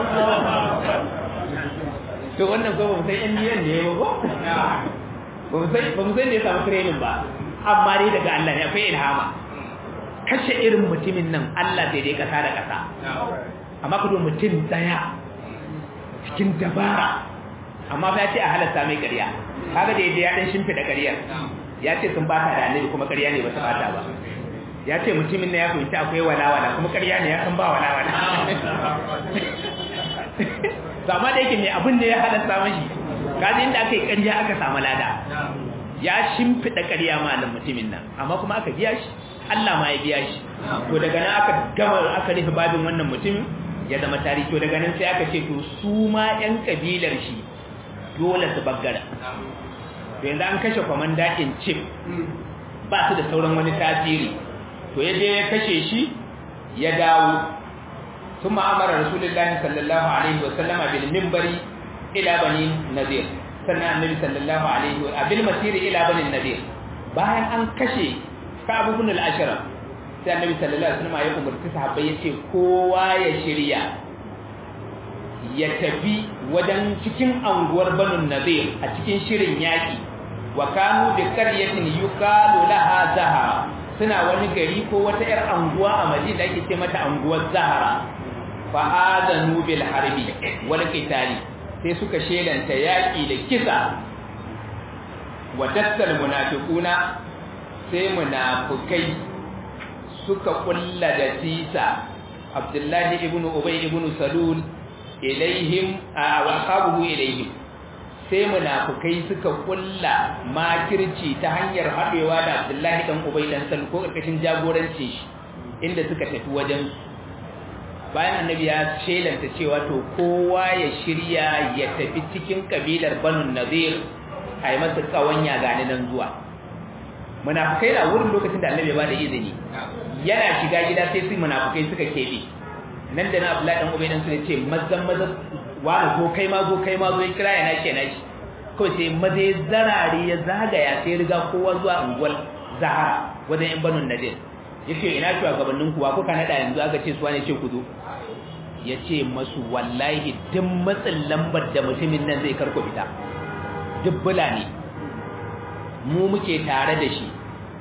to wannan ko ba mu san yan biyan ne ba ko ba mu san ba mu san da ya samu training ba amma dai daga Allah ne akwai ilhama kashe irin mutumin nan Allah sai dai kasa da kasa amma kudu mutum daya cikin dabara amma fa ya ce a halatta mai ƙarya kaga da yadda ya dan shimfida ƙaryar ya ce sun bata da annabi kuma ƙarya ne ba su bata ba ya ce mutumin na ya fahimci akwai walawala kuma ƙarya ne ya san ba walawala amma da yake mai abin da ya halatta mashi kaji inda aka yi ƙarya aka samu lada ya shimfiɗa ƙarya malam mutumin nan amma kuma aka biya shi Allah ma ya biya shi to daga nan aka gama aka rufe babin wannan mutumin ya zama tarihi to daga nan sai aka ce to su ma ƴan kabilar shi dole su baggara to yanzu an kashe kwamanda in chief ba su da sauran wani tasiri to ya je ya kashe shi ya dawo ثم أمر رسول الله صلى الله عليه وسلم بالمنبر إلى بني نذير سنة النبي صلى الله عليه وسلم بالمسير إلى بني النذير bayan an kashe Ka'ab ibn al-Ashraf sai Annabi sallallahu alaihi wasallam ya umarci sahabbai yace kowa ya shirya ya tafi wajen cikin anguwar Banu Nadir a cikin shirin yaki wa kanu bi qaryatin yuqalu laha Zahara suna wani gari ko wata yar anguwa a Madina da ake ce mata anguwar Zahara fa'adanu bil harbi wal qitali sai suka shelanta yaki da kisa wa dassal munafiquna sai munafikai suka kulla da tisa Abdullahi ibn Ubay ibn Salul ilaihim wa ashabuhu ilaihim sai munafikai suka kulla makirci ta hanyar haɗewa da Abdullahi dan Ubay dan Salul ko karkashin jagorancin shi inda suka tafi wajen bayan annabi ya shelanta cewa to kowa ya shirya ya tafi cikin kabilar banu nadir a yi masa kawanya gani nan zuwa munafukai na wurin lokacin da annabi ya bada izini yana shiga gida sai su munafukai suka kebe nan da na abdullahi dan ubay dan su ce mazan mazan wani ko kai ma zo kai ma zo ya kira ya nashi ya nashi kawai sai maza ya zarare ya zagaya sai riga kowa zuwa unguwar zahara wajen yan banu nadir yace ina shugabannin kuwa kuka nada yanzu aka ce su wane ce ku zo yace masu wallahi duk matsin lambar da mutumin nan zai karko fita duk bula ne mu muke tare da shi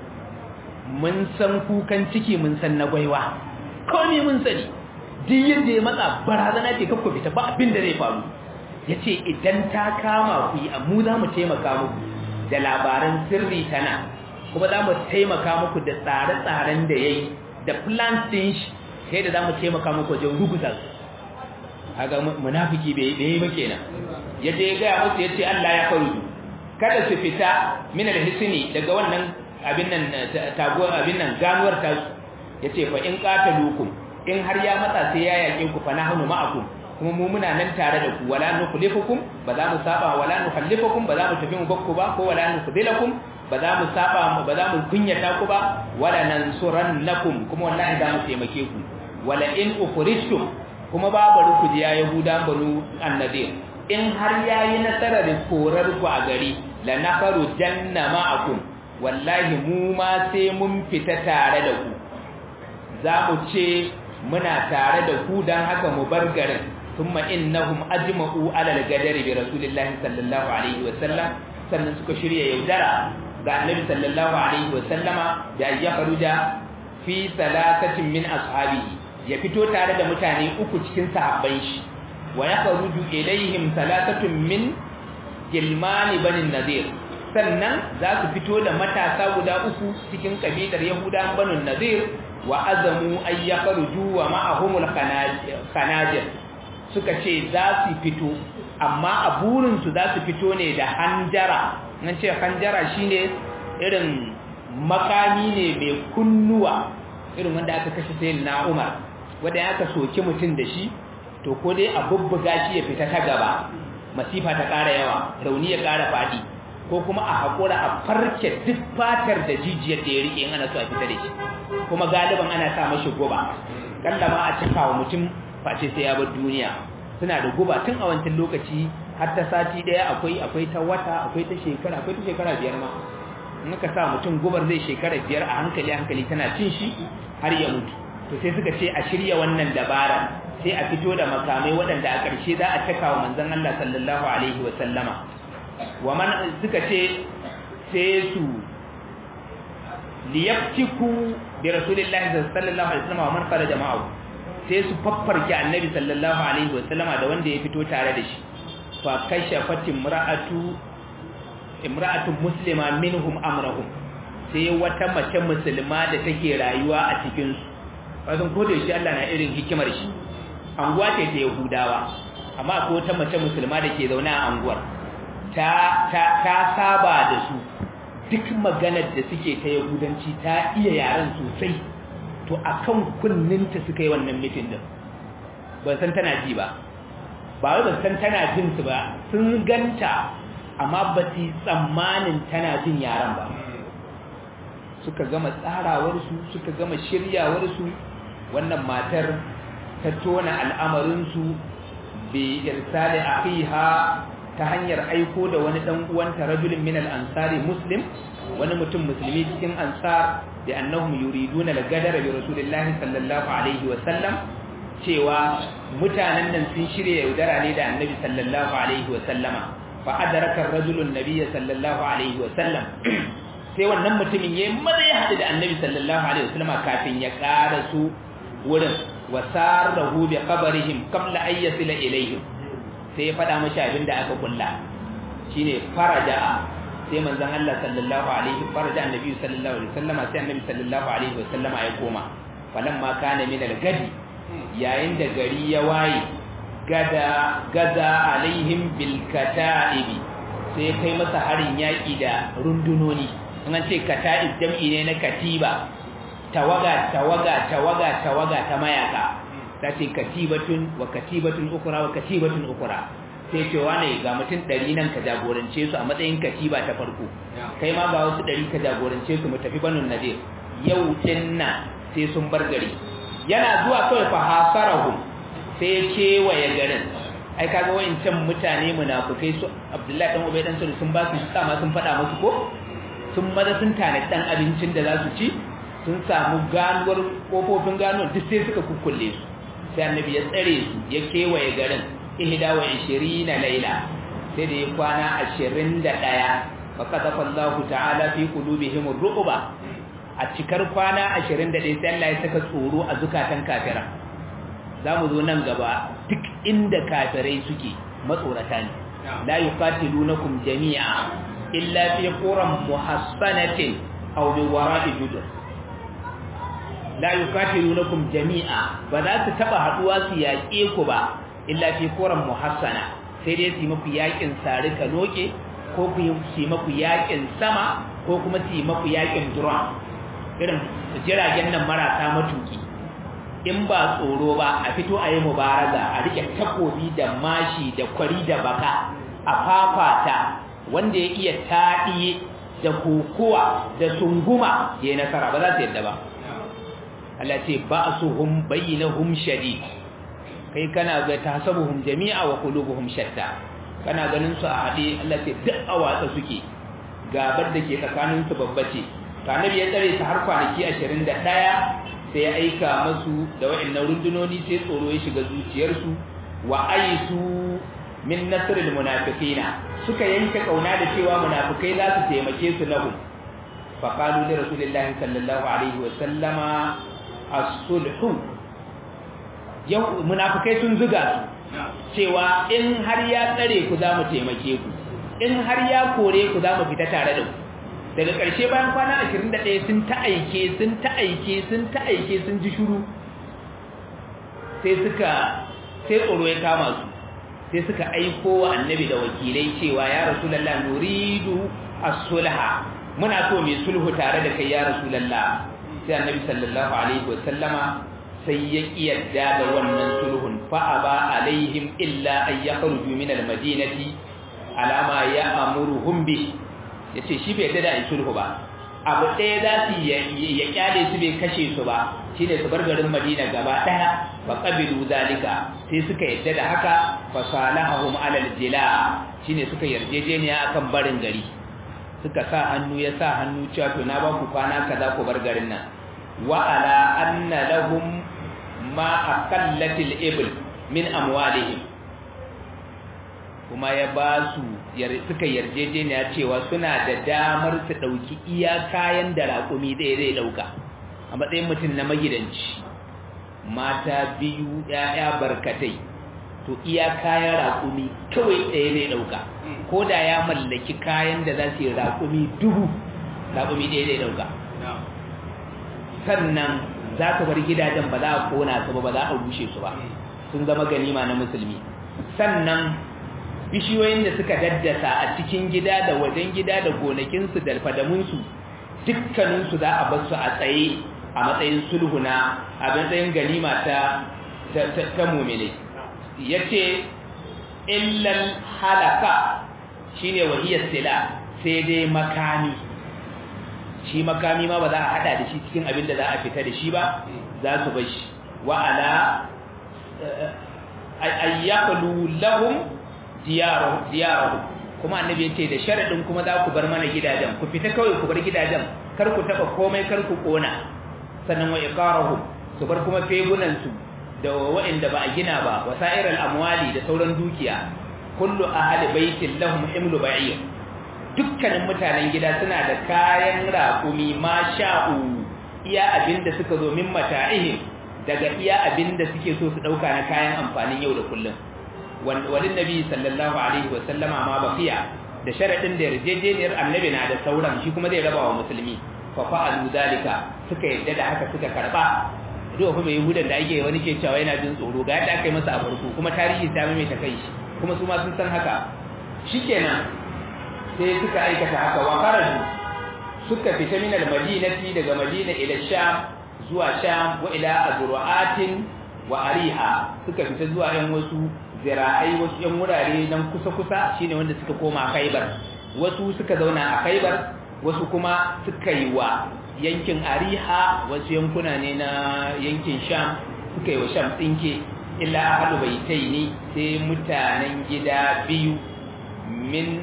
mun san kukan ciki mun san na gwaiwa komai mun sani duk yadda ya matsa barazana ce kakko fita ba abin da zai faru yace idan ta kama ku yi mu za mu taimaka muku da labaran sirri tana kuma za mu taimaka muku da tsare-tsaren da ya yi da plans din shi sai da za mu taimaka muku wajen rubuta su haka munafiki bai yi ba kenan ya je ya gaya musu ya ce Allah ya faru kada su fita min alhisni daga wannan abin nan taguwar abin nan ganuwar ta ya ce fa in qatalukum in har ya matsa sai ya yake ku fa nahnu ma'akum kuma mu muna nan tare da ku wala nukhlifukum ba za mu saba wala nukhallifukum ba za mu tafi mu bakku ba ko wala nukhdilakum ba za mu saba ba za mu kunyata ku ba wala nansurannakum kuma wallahi za mu taimake ku wala in ukhrijtum kuma babu ruku ya yahuda banu annadir in har yayi nasarar korar ku a gari la nafaru janna ma'akum wallahi mu ma sai mun fita tare da ku za mu ce muna tare da ku dan haka mu bar garin thumma innahum ajma'u ala al-gadari bi rasulillahi sallallahu alaihi wa sallam sannan suka shirya yaudara ga annabi sallallahu alaihi wa sallama da ya faruja fi salasatin min ashabihi ya fito tare da mutane uku cikin sahabban shi wa yakhruju ilaihim salasatun min gilmani banin nadir sannan za su fito da matasa guda uku cikin kabilar yahudan banin nadir wa azamu ay yakhruju wa ma'ahumul khanajir suka ce za su fito amma a burin su za su fito ne da hanjara nan ce hanjara shine irin makami ne mai kunnuwa irin wanda aka kashe sayyidina Umar wanda aka soki mutum da shi to ko dai a bubbuga shi ya fita ta gaba masifa ta ƙara yawa rauni ya ƙara faɗi ko kuma a haƙura a farke duk fatar da jijiyar da ya riƙe in ana so a fita da shi kuma galiban ana sa mashi guba kalla ma a cika wa mutum face sai ya bar duniya suna da guba tun a wancan lokaci har ta sati ɗaya akwai akwai ta wata akwai ta shekara akwai ta shekara biyar ma in ka sa mutum gubar zai shekara biyar a hankali hankali tana cin shi har ya mutu to sai suka ce a shirya wannan dabara sai a fito da makamai waɗanda a ƙarshe za a caka wa manzon Allah sallallahu alaihi wa sallama wa man suka ce sai su liyaftiku bi rasulillahi sallallahu alaihi wasallam wa man kharaja ma'ahu sai su faffarke annabi sallallahu alaihi wa sallama da wanda ya fito tare da shi fa kashafat imra'atu imra'atun muslima minhum amrahum sai wata mace musulma da take rayuwa a cikin su wasan ko da shi Allah na irin hikimar shi anguwa ce ta Yahudawa amma akwai wata mace musulma da ke zaune a anguwar ta ta ta saba da su duk maganar da suke ta Yahudanci ta iya yaren sosai to akan kunninta suka yi wannan mitin din ban san tana ji ba ba wai ban san tana jin su ba sun ganta amma ba su tsammanin tana jin yaran ba suka gama tsarawarsu suka gama shiryawarsu wannan matar ta tona al'amarinsu bi irsali akhiha ta hanyar aiko da wani dan uwanta rajulin min al-ansari muslim wani mutum musulmi cikin ansar da annahum yuriduna al-gadara bi rasulillahi sallallahu alaihi wa sallam cewa mutanen nan sun shirya yaudara ne da annabi sallallahu alaihi wa sallama fa adraka ar-rajulu an-nabiy sallallahu alaihi wa sallam sai wannan mutumin yayi maza ya hadu da annabi sallallahu alaihi wa sallama kafin ya ƙara su wurin wa sarahu bi qabrihim qabla an yasila ilayhim sai ya fada mashi abin da aka kulla shine faraja sai manzon Allah sallallahu alaihi faraja annabi sallallahu alaihi wasallama sai annabi sallallahu alaihi wasallama ya koma falamma kana min al-gadi yayin da gari ya waye gada gaza alaihim bil kata'ibi sai kai masa harin yaki da rundunoni an ce kata'ib jam'i ne na katiba tawaga tawaga tawaga tawaga ta mayaka ta ce katibatun wa katibatun ukura wa katibatun ukura sai ce wane ga mutum ɗari nan ka jagorance su a matsayin katiba ta farko kai ma ga wasu ɗari ka jagorance su mu tafi banin nadir yau din nan sai sun bar gari yana zuwa kawai fa hasarahu sai ya kewaye garin ai kaga wayancan mutane munafukai su Abdullahi dan Ubay dan sun ba su sama sun faɗa musu ko sun maza sun tana dan abincin da za su ci sun samu ganuwar kofofin ganuwar duk sai suka kukkulle su sai annabi ya tsare su ya kewaye garin ihda wa 20 laila sai da ya kwana 21 fa qadafa Allah ta'ala fi qulubihim ar-ru'ba a cikar kwana 21 sai Allah ya saka tsoro a zukatan kafira zamu zo nan gaba duk inda kafirai suke matsorata ne la yuqatilunakum jami'a illa fi quram muhassanatin aw bi wara'i judur la yukatilunakum jami'a ba za su taba haduwa su yaƙe ku ba illa fi quram muhassana sai dai su maku yaƙin sarika loke ko ku yi maku yaƙin sama ko kuma su yi maku yaƙin drone irin jiragen nan marasa matuki in ba tsoro ba a fito a yi mubaraza a rike takobi da mashi da kwari da baka a fafata wanda ya iya taɗiye da kokowa da sunguma ya yi nasara ba za su yadda ba Allah ce ba'suhum bainahum shadid kai kana ga tasabuhum jami'a wa qulubuhum shatta kana ganin su a hade Allah ce duk a watsa suke gabar da ke tsakanin su babbace to annabi ya tsare su har kwanaki 21 sai ya aika masu da wa'annan rundunoni sai tsoro ya shiga zuciyarsu wa aisu min nasril munafiqina suka yanke kauna da cewa munafikai za su taimake su lahu fa qalu li rasulillahi sallallahu alaihi wa sallama as-sulhu yau munafikai sun zuga su cewa in har ya tsare ku za mu taimake ku in har ya kore ku za mu fita tare da ku daga ƙarshe bayan kwana 21 sun ta aike sun ta aike sun ta aike sun ji shuru sai suka sai tsoro ya kama su sai suka aiko wa annabi da wakilai cewa ya rasulullah nuridu as-sulha muna so mai sulhu tare da kai ya rasulullah sai annabi sallallahu alaihi wa sallama sai ya kiyarda da wannan sulhun fa aba alaihim illa an yakhruju min al-madinati alama ya amuruhum bi yace shi bai yarda da sulhu ba abu ɗaya za su ya kyale su bai kashe su ba shine su bar garin Madina gaba ɗaya fa qabilu zalika sai suka yarda da haka fa salahum alal jila shine suka yarjejeniya akan barin gari suka sa hannu ya sa hannu cewa to na ba ku kwana kaza ku bar garin nan wa ala anna lahum ma aqallatil ibl min amwalihim kuma ya ba su suka yarjejeniya cewa suna da damar su ɗauki iya kayan da raƙumi ɗaya zai ɗauka a matsayin mutum na magidanci mata biyu ‘ya'ya barkatai to iya kayan raƙumi kawai ɗaya zai ɗauka ko da ya mallaki kayan da za su yi raƙumi dubu raƙumi ɗaya zai ɗauka sannan za ka bar gidajen ba za a kona su ba ba za a rushe su ba sun zama ganima na musulmi sannan bishiyoyin da suka daddasa a cikin gida da wajen gida da gonakinsu da fadamunsu dukkaninsu za a basu a tsaye a matsayin sulhuna a matsayin ganima ta ta mumine ya ce illal halaka shine wahiyar sila sai dai makami shi makami ma ba za a hada da shi cikin abin da za a fita da shi ba za su bar shi wa'ala ayyakalu lahum diyarahu kuma annabi yace da sharadin kuma za ku bar mana gidajen ku fita kawai ku bar gidajen kar ku taba komai kar ku kona sannan wa iqarahu su bar kuma fegunan su da wa'inda ba a gina ba wasairal amwali da sauran dukiya kullu ahli baitin lahum himlu ba'ir dukkanin mutanen gida suna da kayan raƙumi ma sha'u iya abinda suka zo min mata'ihim daga iya abinda suke so su dauka na kayan amfanin yau da kullum walin nabi sallallahu alaihi wa sallama ma baqiya da sharadin da yarjejeniyar annabi na da sauran shi kuma zai raba wa musulmi fa fa'alu dalika suka yadda da haka suka karba duk kuma yahudan da ake wani ke cewa yana jin tsoro ga yadda aka yi masa a farko kuma tarihi ta mai ta kai shi kuma su ma sun san haka shikenan sai suka aikata haka wa kharaju suka fita min al-madinati daga madina ila sham zuwa sham wa ila azru'atin wa ariha suka fita zuwa yan wasu zira'ai wasu yan wurare nan kusa-kusa shine wanda suka koma Khaibar wasu suka zauna a Khaibar wasu kuma suka yi wa yankin Ariha wasu yankuna ne na yankin Sham suka yi wa Sham tsinke illa ahlu baitaini sai mutanen gida biyu min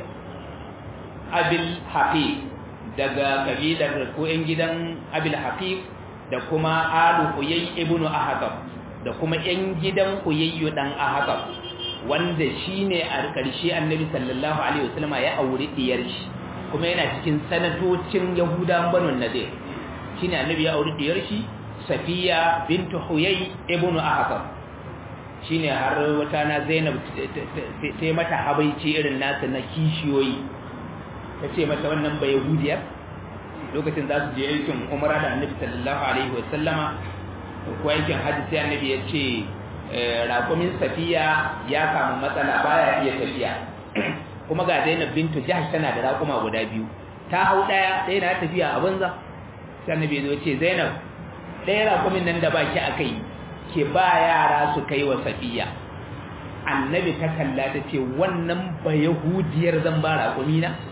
Abil Hafiz daga kabilar ko yan gidan Abil Hafiz da kuma Alu Uyay ibn Ahqaf da kuma yan gidan Uyayyu dan Ahqaf wanda shine a ƙarshe Annabi sallallahu alaihi wasallam ya aure diyar shi kuma yana cikin sanatocin Yahudan Banu Nadir shine Annabi ya aure diyar shi Safiya bint Huyay ibn Ahqaf shine har wata na Zainab ta mata habaici irin nasu na kishiyoyi tace mata wannan ba Yahudiyar lokacin za su je aikin umara da Annabi sallallahu alaihi wasallama ko aikin hajji sai Annabi ya ce raƙumin safiya ya samu matsala baya iya tafiya kuma ga Zainab bintu Jahsh tana da raƙuma guda biyu ta hau daya ɗaya na tafiya a banza sai Annabi ya ce Zainab ɗaya raƙumin nan da baki akai ke ba yara su kai wa safiya Annabi ta kalla ta ce wannan ba yahudiyar zan ba raƙumi na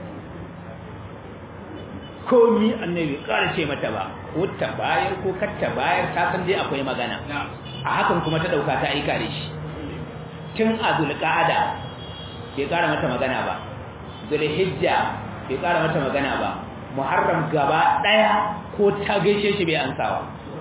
komi Annabi ƙara ce mata ba ko ta bayar ko kar ta bayar ta san dai akwai magana a hakan kuma ta dauka ta aika da shi tun a zulqa'ada bai kara mata magana ba zulhijja bai kara mata magana ba muharram gaba daya ko ta gaishe shi bai ansawa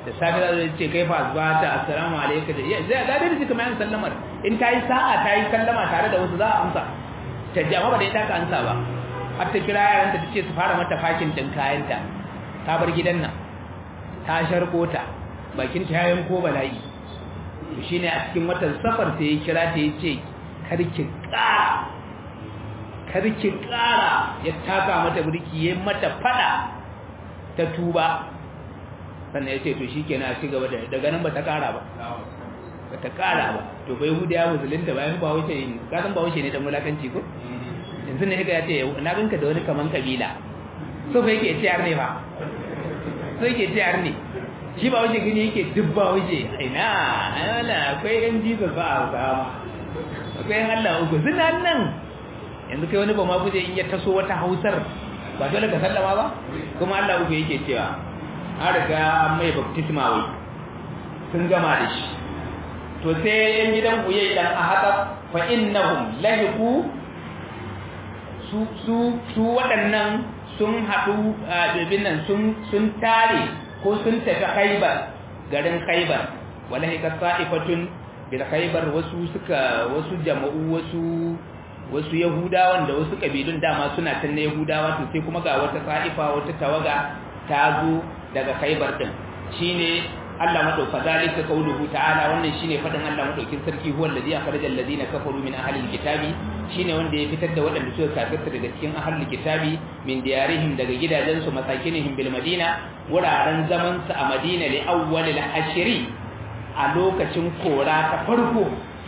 da safe za su ce kai fa asbata assalamu alaikum da zai ga dai kuma yan sallamar in ta yi sa'a ta yi sallama tare da wasu za a amsa ta ji amma ba da ita ka amsa ba har ta kira yaranta ta ce su fara mata fakin din kayanta ta bar gidan nan ta sharko ta bakin ta yayin ko bala'i to shine a cikin watan safar sai ya kira ta yace karki ƙara karki ƙara ya taka mata burki yayin mata fada ta tuba sannan yace to shikenan a cigaba da daga nan ba ta ƙara ba ba ta ƙara ba to bai hudiya musulunta bayan ba wuce ne ka san ba wuce ne dan mulakanci ko yanzu ne ga yace na ganka da wani kaman kabila so fa yake ciyar ne fa so yake ciyar ne shi ba wuce gani yake dubba wuce ina ana akwai yan jiza ba a sama akwai yan Allah uku suna nan yanzu kai wani ba ma guje in ya taso wata hausar ba dole ka sallama ba kuma Allah uku yake cewa an riga mai baptisma wai sun gama da shi to sai yan gidan uye dan ahadab fa innahum lahiqu su su su waɗannan sun haɗu a nan sun sun tare ko sun tafi khaibar garin khaibar wallahi ka sa'ifatun bil khaibar wasu suka wasu jama'u wasu wasu yahudawan da wasu kabilun dama suna tan na yahudawa to sai kuma ga wata sa'ifa wata tawaga ta zo daga khaibar din shine Allah madauka zalika qauluhu ta'ala wannan shine fadin Allah madaukin sarki huwa allazi akhraja allazina kafaru min ahli alkitabi shine wanda ya fitar da waɗanda suka kafirta daga cikin ahli alkitabi min diyarihim daga gidajensu masakinihim bil madina wuraren zaman su a madina li awwal al-ashri a lokacin kora ta farko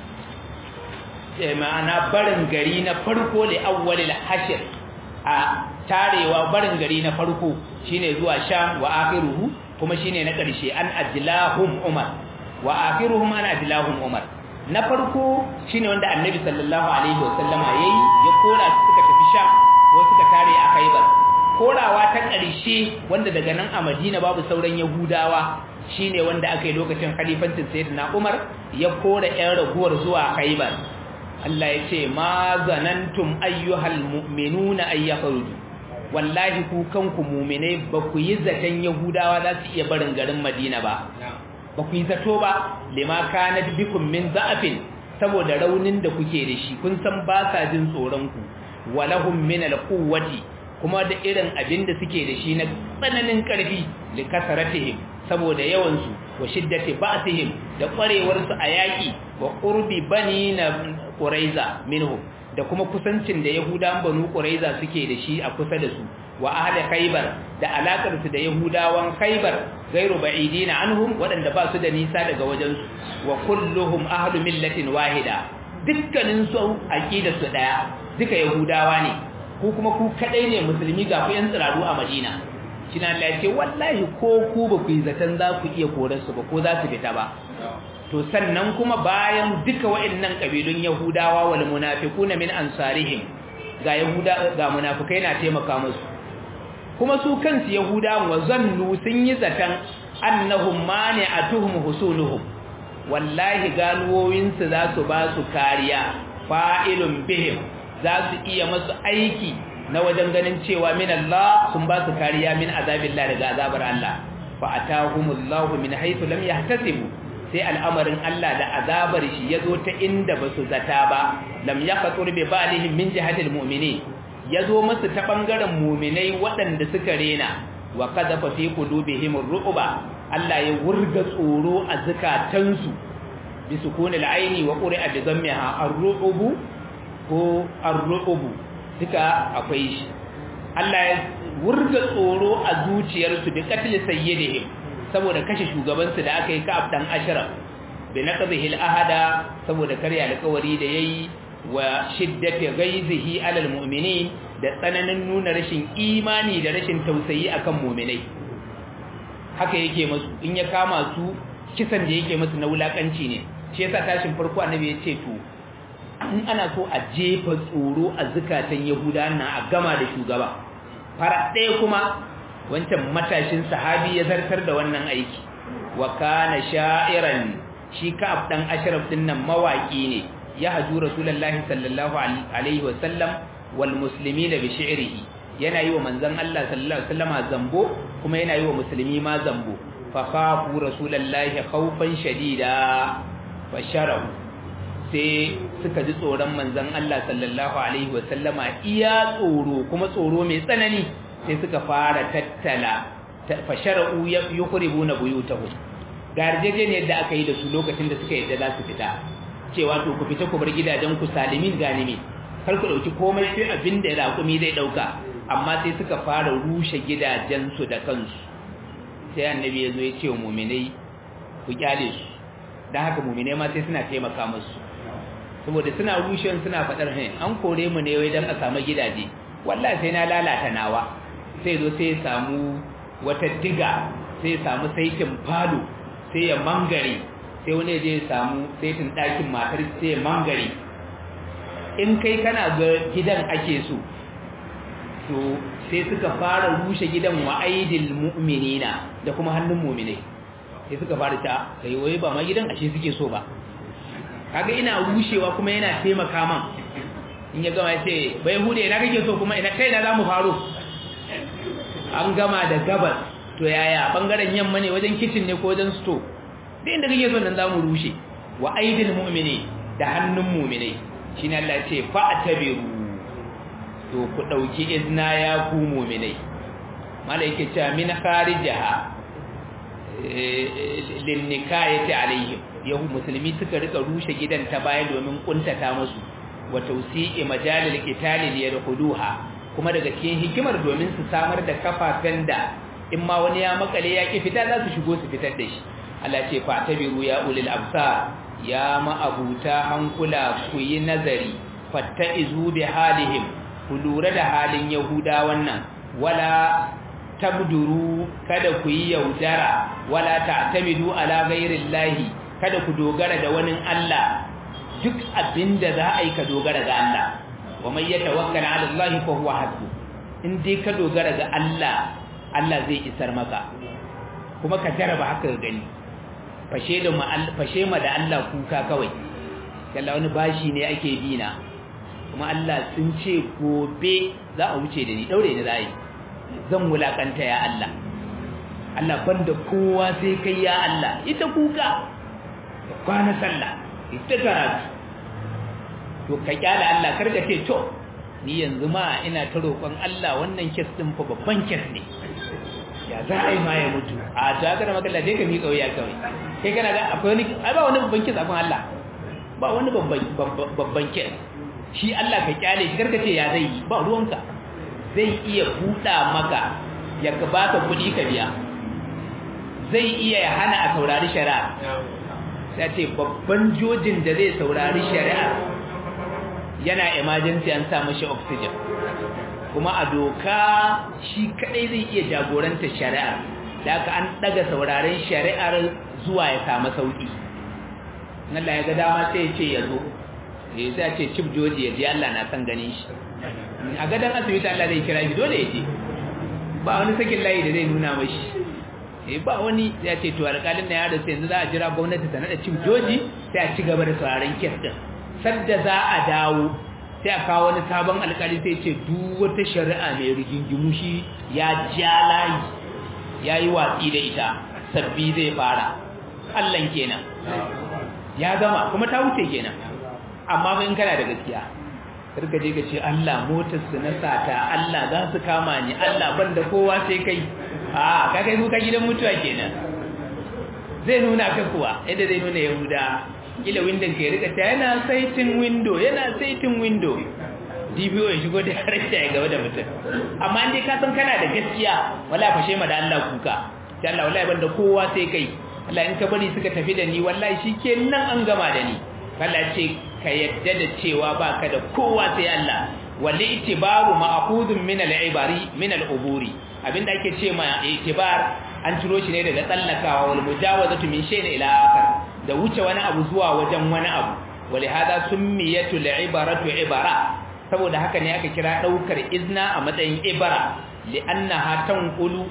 ma'ana barin gari na farko li awwal al-ashr a tarewa barin gari na farko shine zuwa sham wa akhiruhu kuma shine na ƙarshe an ajlahum umar wa akhiruhum an ajlahum umar na farko shine wanda annabi sallallahu alaihi wasallama yayi ya kora su suka tafi sha ko suka tare a khaybar korawa ta ƙarshe wanda daga nan a madina babu sauran yahudawa shine wanda aka yi lokacin khalifancin sayyidina umar ya kora ƴan raguwar zuwa khaybar Allah ya ce ma zanantum ayyuhal mu'minuna ayyakhruju wallahi ku kanku mu'minai ba ku yi zaton yahudawa za su iya barin garin madina ba ba ku yi zato ba lima kanat bikum min za'afin saboda raunin da kuke da shi kun san ba sa jin tsoron ku walahum min alquwwati kuma da irin abin da suke da shi na tsananin karfi li kasaratihim saboda yawan su wa shiddati ba'sihim da kwarewar su a yaki wa qurbi bani na quraiza minhum da kuma kusancin da yahudawan banu quraiza suke da shi a kusa da su wa ahli khaybar da alakar su da yahudawan khaybar gairu ba'idina anhum wadanda ba su da nisa daga wajen su wa kulluhum ahlu millatin wahida dukkanin su aqidar su daya duka yahudawa ne ku kuma ku kadai ne musulmi ga ku yan tsiraru a madina kina Allah ya ce wallahi ko ku ba ku yi zaton za ku iya korar su ba ko za su fita ba to sannan kuma bayan duka wa'annan kabilun yahudawa wal munafiquna min ansarihim ga yahuda ga munafikai na taimaka musu kuma su kansu yahudawan wa zannu sun yi zatan annahum mani'atuhum husuluhum wallahi ganuwoyin su za su ba su kariya fa'ilun bihim za su iya masu aiki na wajen ganin cewa min Allah sun ba su kariya min azabillah daga azabar Allah fa atahumullahu min haythu lam yahtasibu sai al'amarin Allah da azabar shi ya zo ta inda ba su zata ba lam ya fatur bi balihim min jihatil mu'mini ya zo masu ta ɓangaren muminai waɗanda suka rena wa kada fa fi qulubihim ru'ba Allah ya wurga tsoro a zakatansu bi sukunil aini wa qur'a bi dhammiha ar-ru'bu ko ar-ru'bu duka akwai shi Allah ya wurga tsoro a zuciyarsu bi qatl sayyidihim saboda kashe shugabansu da aka yi ka'ab dan ashraf bi naqdihi al-ahada saboda karya alƙawari da yayi wa shiddati ghaizihi alal mu'minin da tsananin nuna rashin imani da rashin tausayi akan mu'minai haka yake musu in ya kama su kisan da yake musu na wulakanci ne shi yasa tashin farko annabi ya ce to in ana so a jefa tsoro a zukatan yahuda na a gama da shugaba fara ɗaya kuma wancan matashin sahabi ya zartar da wannan aiki wa kana sha'iran shi ka dan ashraf din nan mawaki ne ya haju rasulullahi sallallahu alaihi wasallam wal muslimina bi shi'rihi yana yi wa manzon Allah sallallahu alaihi wasallama zambo kuma yana yi wa musulmi ma zambo fa khafu rasulullahi khawfan shadida fa sharahu sai suka ji tsoron manzon Allah sallallahu alaihi wasallama iya tsoro kuma tsoro mai tsanani sai suka fara tattala fa shara'u yukhribuna buyutahum garjejeniyar da aka yi da su lokacin da suka yadda za su fita cewa to ku fita ku bar gidajen ku salimin ganimi kar ku dauki komai sai abin da raƙumi zai dauka amma sai suka fara rushe gidajen su da kansu sai annabi ya zo ya ce wa mu'minai ku kyale su dan haka mu'minai ma sai suna taimaka musu saboda suna rushewa suna fadar hin an kore mu ne wai dan a samu gidaje wallahi sai na lalata nawa sai zo sai ya samu wata diga sai ya samu saitin falo sai ya mangare sai wani je ya samu saitin ɗakin matar sai ya mangare in kai kana ga gidan ake so to sai suka fara rushe gidan wa aidil mu'minina da kuma hannun mu'minai sai suka fara ta kai wai ba ma gidan ashe suke so ba kaga ina rushewa kuma yana taimaka man in ya gama ya ce bai hude na kake so kuma ina kai na zamu faro an gama da gabas to yaya bangaren yamma ne wajen kitchen ne ko wajen store duk inda kake so nan zamu rushe wa aidil mu'mini da hannun mu'minai shine Allah ya ce fa'tabiru to ku dauki izna ya ku mu'minai malaike cewa min kharijaha lin nikayati alaihim yahu musulmi suka rika rushe gidan ta baya domin kuntata musu wa tawsi'i majalil qitali liyadkhuluha kuma daga cikin hikimar domin su samar da kafafen da in ma wani ya makale ya ki fita za su shigo su fitar da shi Allah ce fa tabiru ya ulil absar ya ma'abuta hankula ku yi nazari fattaizu bi halihim ku lura da halin yahuda wannan wala tabduru kada ku yi yaudara wala ta'tamidu ala ghairillahi kada ku dogara da wani Allah duk abinda za a yi ka dogara ga Allah wa man yatawakkal ala Allah fa huwa hasbu in dai ka dogara ga Allah Allah zai isar maka kuma ka jaraba haka gani fashe da fashe ma da Allah kuka kawai kalla wani bashi ne ake bina kuma Allah sun ce gobe za a wuce da ni daure ni zai zan wulakanta ya Allah Allah banda kowa sai kai ya Allah ita kuka kwana sallah ita karatu to ka kyala Allah karka ce to ni yanzu ma ina ta roƙon Allah wannan kes din fa babban kes ne ya za a yi ma ya mutu a to haka da magana dai ka miƙa wuya kawai kai kana ga akwai wani ai ba wani babban kes akan Allah ba wani babban babban kes shi Allah ka kyale shi karka ce ya zai yi ba ruwanka zai iya buɗa maka ya ka baka kuɗi ka biya zai iya ya hana a saurari shari'a sai ce babban jojin da zai saurari shari'a yana emergency an sa mashi oxygen kuma a doka shi kadai zai iya jagoranta shari'ar da aka an daga sauraren shari'ar zuwa ya samu sauki Allah ya ga dama sai ya ce ya zo ya sai ce chief joji ya je Allah na san ganin shi a gadan asibiti Allah zai kira shi dole ya je ba wani sakin layi da zai nuna mashi eh ba wani ya ce to alƙalin na ya da sai yanzu za a jira gwamnati ta nada chief joji sai a ci gaba da sauraren kes din sadda za a dawo sai a kawo wani sabon alkali sai ce duk wata shari'a mai rigingimu shi ya ja layi ya yi watsi da ita sabbi zai fara allan kenan ya gama kuma ta wuce kenan amma ba in kana da gaskiya karka je ka ce Allah motar su na sata Allah za su kama ni Allah ban da kowa sai kai a ka kai kuka gidan mutuwa kenan zai nuna ka kuwa yadda zai nuna yahuda kila windon ka ya rika ta yana saitin window yana saitin window DBO ya shigo da harshe ya gaba da mutum amma in dai ka san kana da gaskiya wala fashe ma da Allah kuka sai Allah wallahi banda kowa sai kai Allah in ka bari suka tafi da ni wallahi shikenan an gama da ni Allah ce ka yadda da cewa baka da kowa sai Allah wal itibaru ma'khudun min al-ibari min al-uburi abinda ake ce ma itibar an ciro shi ne daga tsallakawa wal mujawazatu min shay'in ila akhar da wuce wani abu zuwa wajen wani abu wali hada summiyatu al-ibaratu ibara saboda haka ne aka kira daukar izna a matsayin ibara li'annaha tanqulu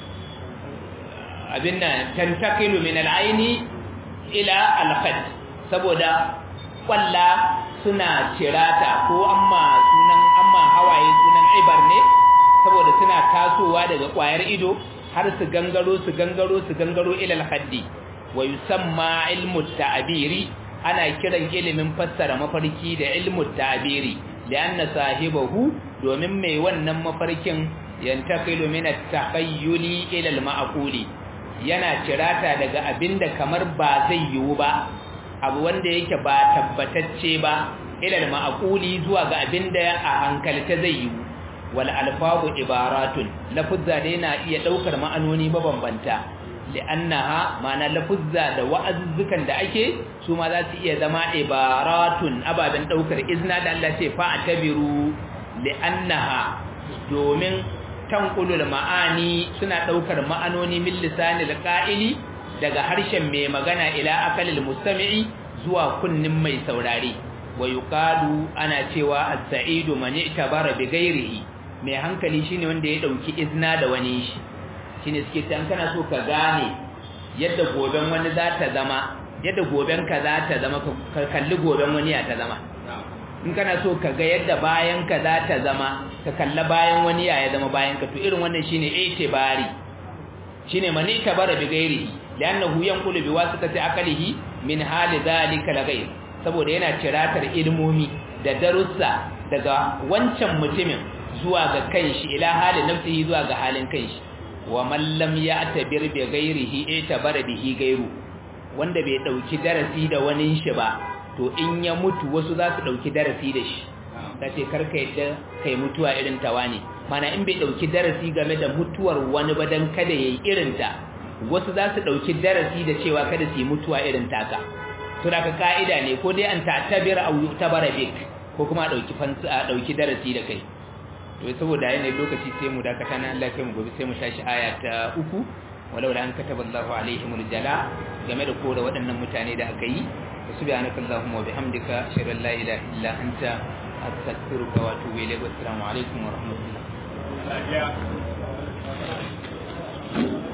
abinna tantakilu min al-aini ila al-khad saboda kwalla suna cirata ko amma sunan amma hawaye sunan ibar ne saboda suna tasowa daga kwayar ido har su gangaro su gangaro su gangaro ilal haddi wa yusamma ilmu ta'biri ana kiran ilimin fassara mafarki da ilmu ta'biri lianna sahibahu domin mai wannan mafarkin yantaqilu min at-takhayyuli ila al-ma'quli yana cirata daga abinda kamar ba zai yiwu ba abu wanda yake ba tabbatacce ba ila al-ma'quli zuwa ga abinda a hankalta zai yiwu wal alfazu ibaratun lafuzza dai na iya daukar ma'anoni mabambanta li'annaha ma'ana lafuzza da wa'azzukan da ake su ma za su iya zama ibaratun ababen daukar izna da Allah ce fa atabiru li'annaha domin tanqulul ma'ani suna daukar ma'anoni min lisanil qa'ili daga harshen mai magana ila akalil mustami'i zuwa kunnin mai saurare wa yuqalu ana cewa as-sa'idu man i'tabara bi ghairihi mai hankali shine wanda ya dauki izna da wani shi shine suke tan kana so ka gane yadda goben wani za ta zama yadda goben ka za ta zama ka kalli goben wani ya ta zama in kana so ka ga yadda bayan ka za ta zama ka kalla bayan wani ya ya zama bayan ka to irin wannan shine itibari shine man itabara bi ghairihi li'annahu yanqulu bi wasitati aqlihi min hali dhalika la ghayr saboda yana ciratar ilmomi da darussa daga wancan mutumin zuwa ga kanshi ila halin nafsihi zuwa ga halin kanshi wa man lam ya'tabir bi ghairihi itabara bihi ghairu wanda bai dauki darasi da wani shi ba to in ya mutu wasu za su dauki darasi da shi kace karka yadda kai mutuwa irin tawa ne mana in bai dauki darasi game da mutuwar wani ba dan kada yayi irin ta wasu za su dauki darasi da cewa kada su yi mutuwa irin taka to da ka kaida ne ko dai an ta'tabir au yu'tabara bik ko kuma a dauki fansa a dauki darasi da kai to saboda yanayin lokaci sai mu dakata na Allah kai mu gobe sai mu tashi aya ta uku walau la an kataba Allahu alaihimul jala game da kore waɗannan mutane da aka yi subhanaka allahumma wa bihamdika ashhadu an la ilaha illa anta astaghfiruka wa atubu ilayk wa assalamu alaikum wa rahmatullah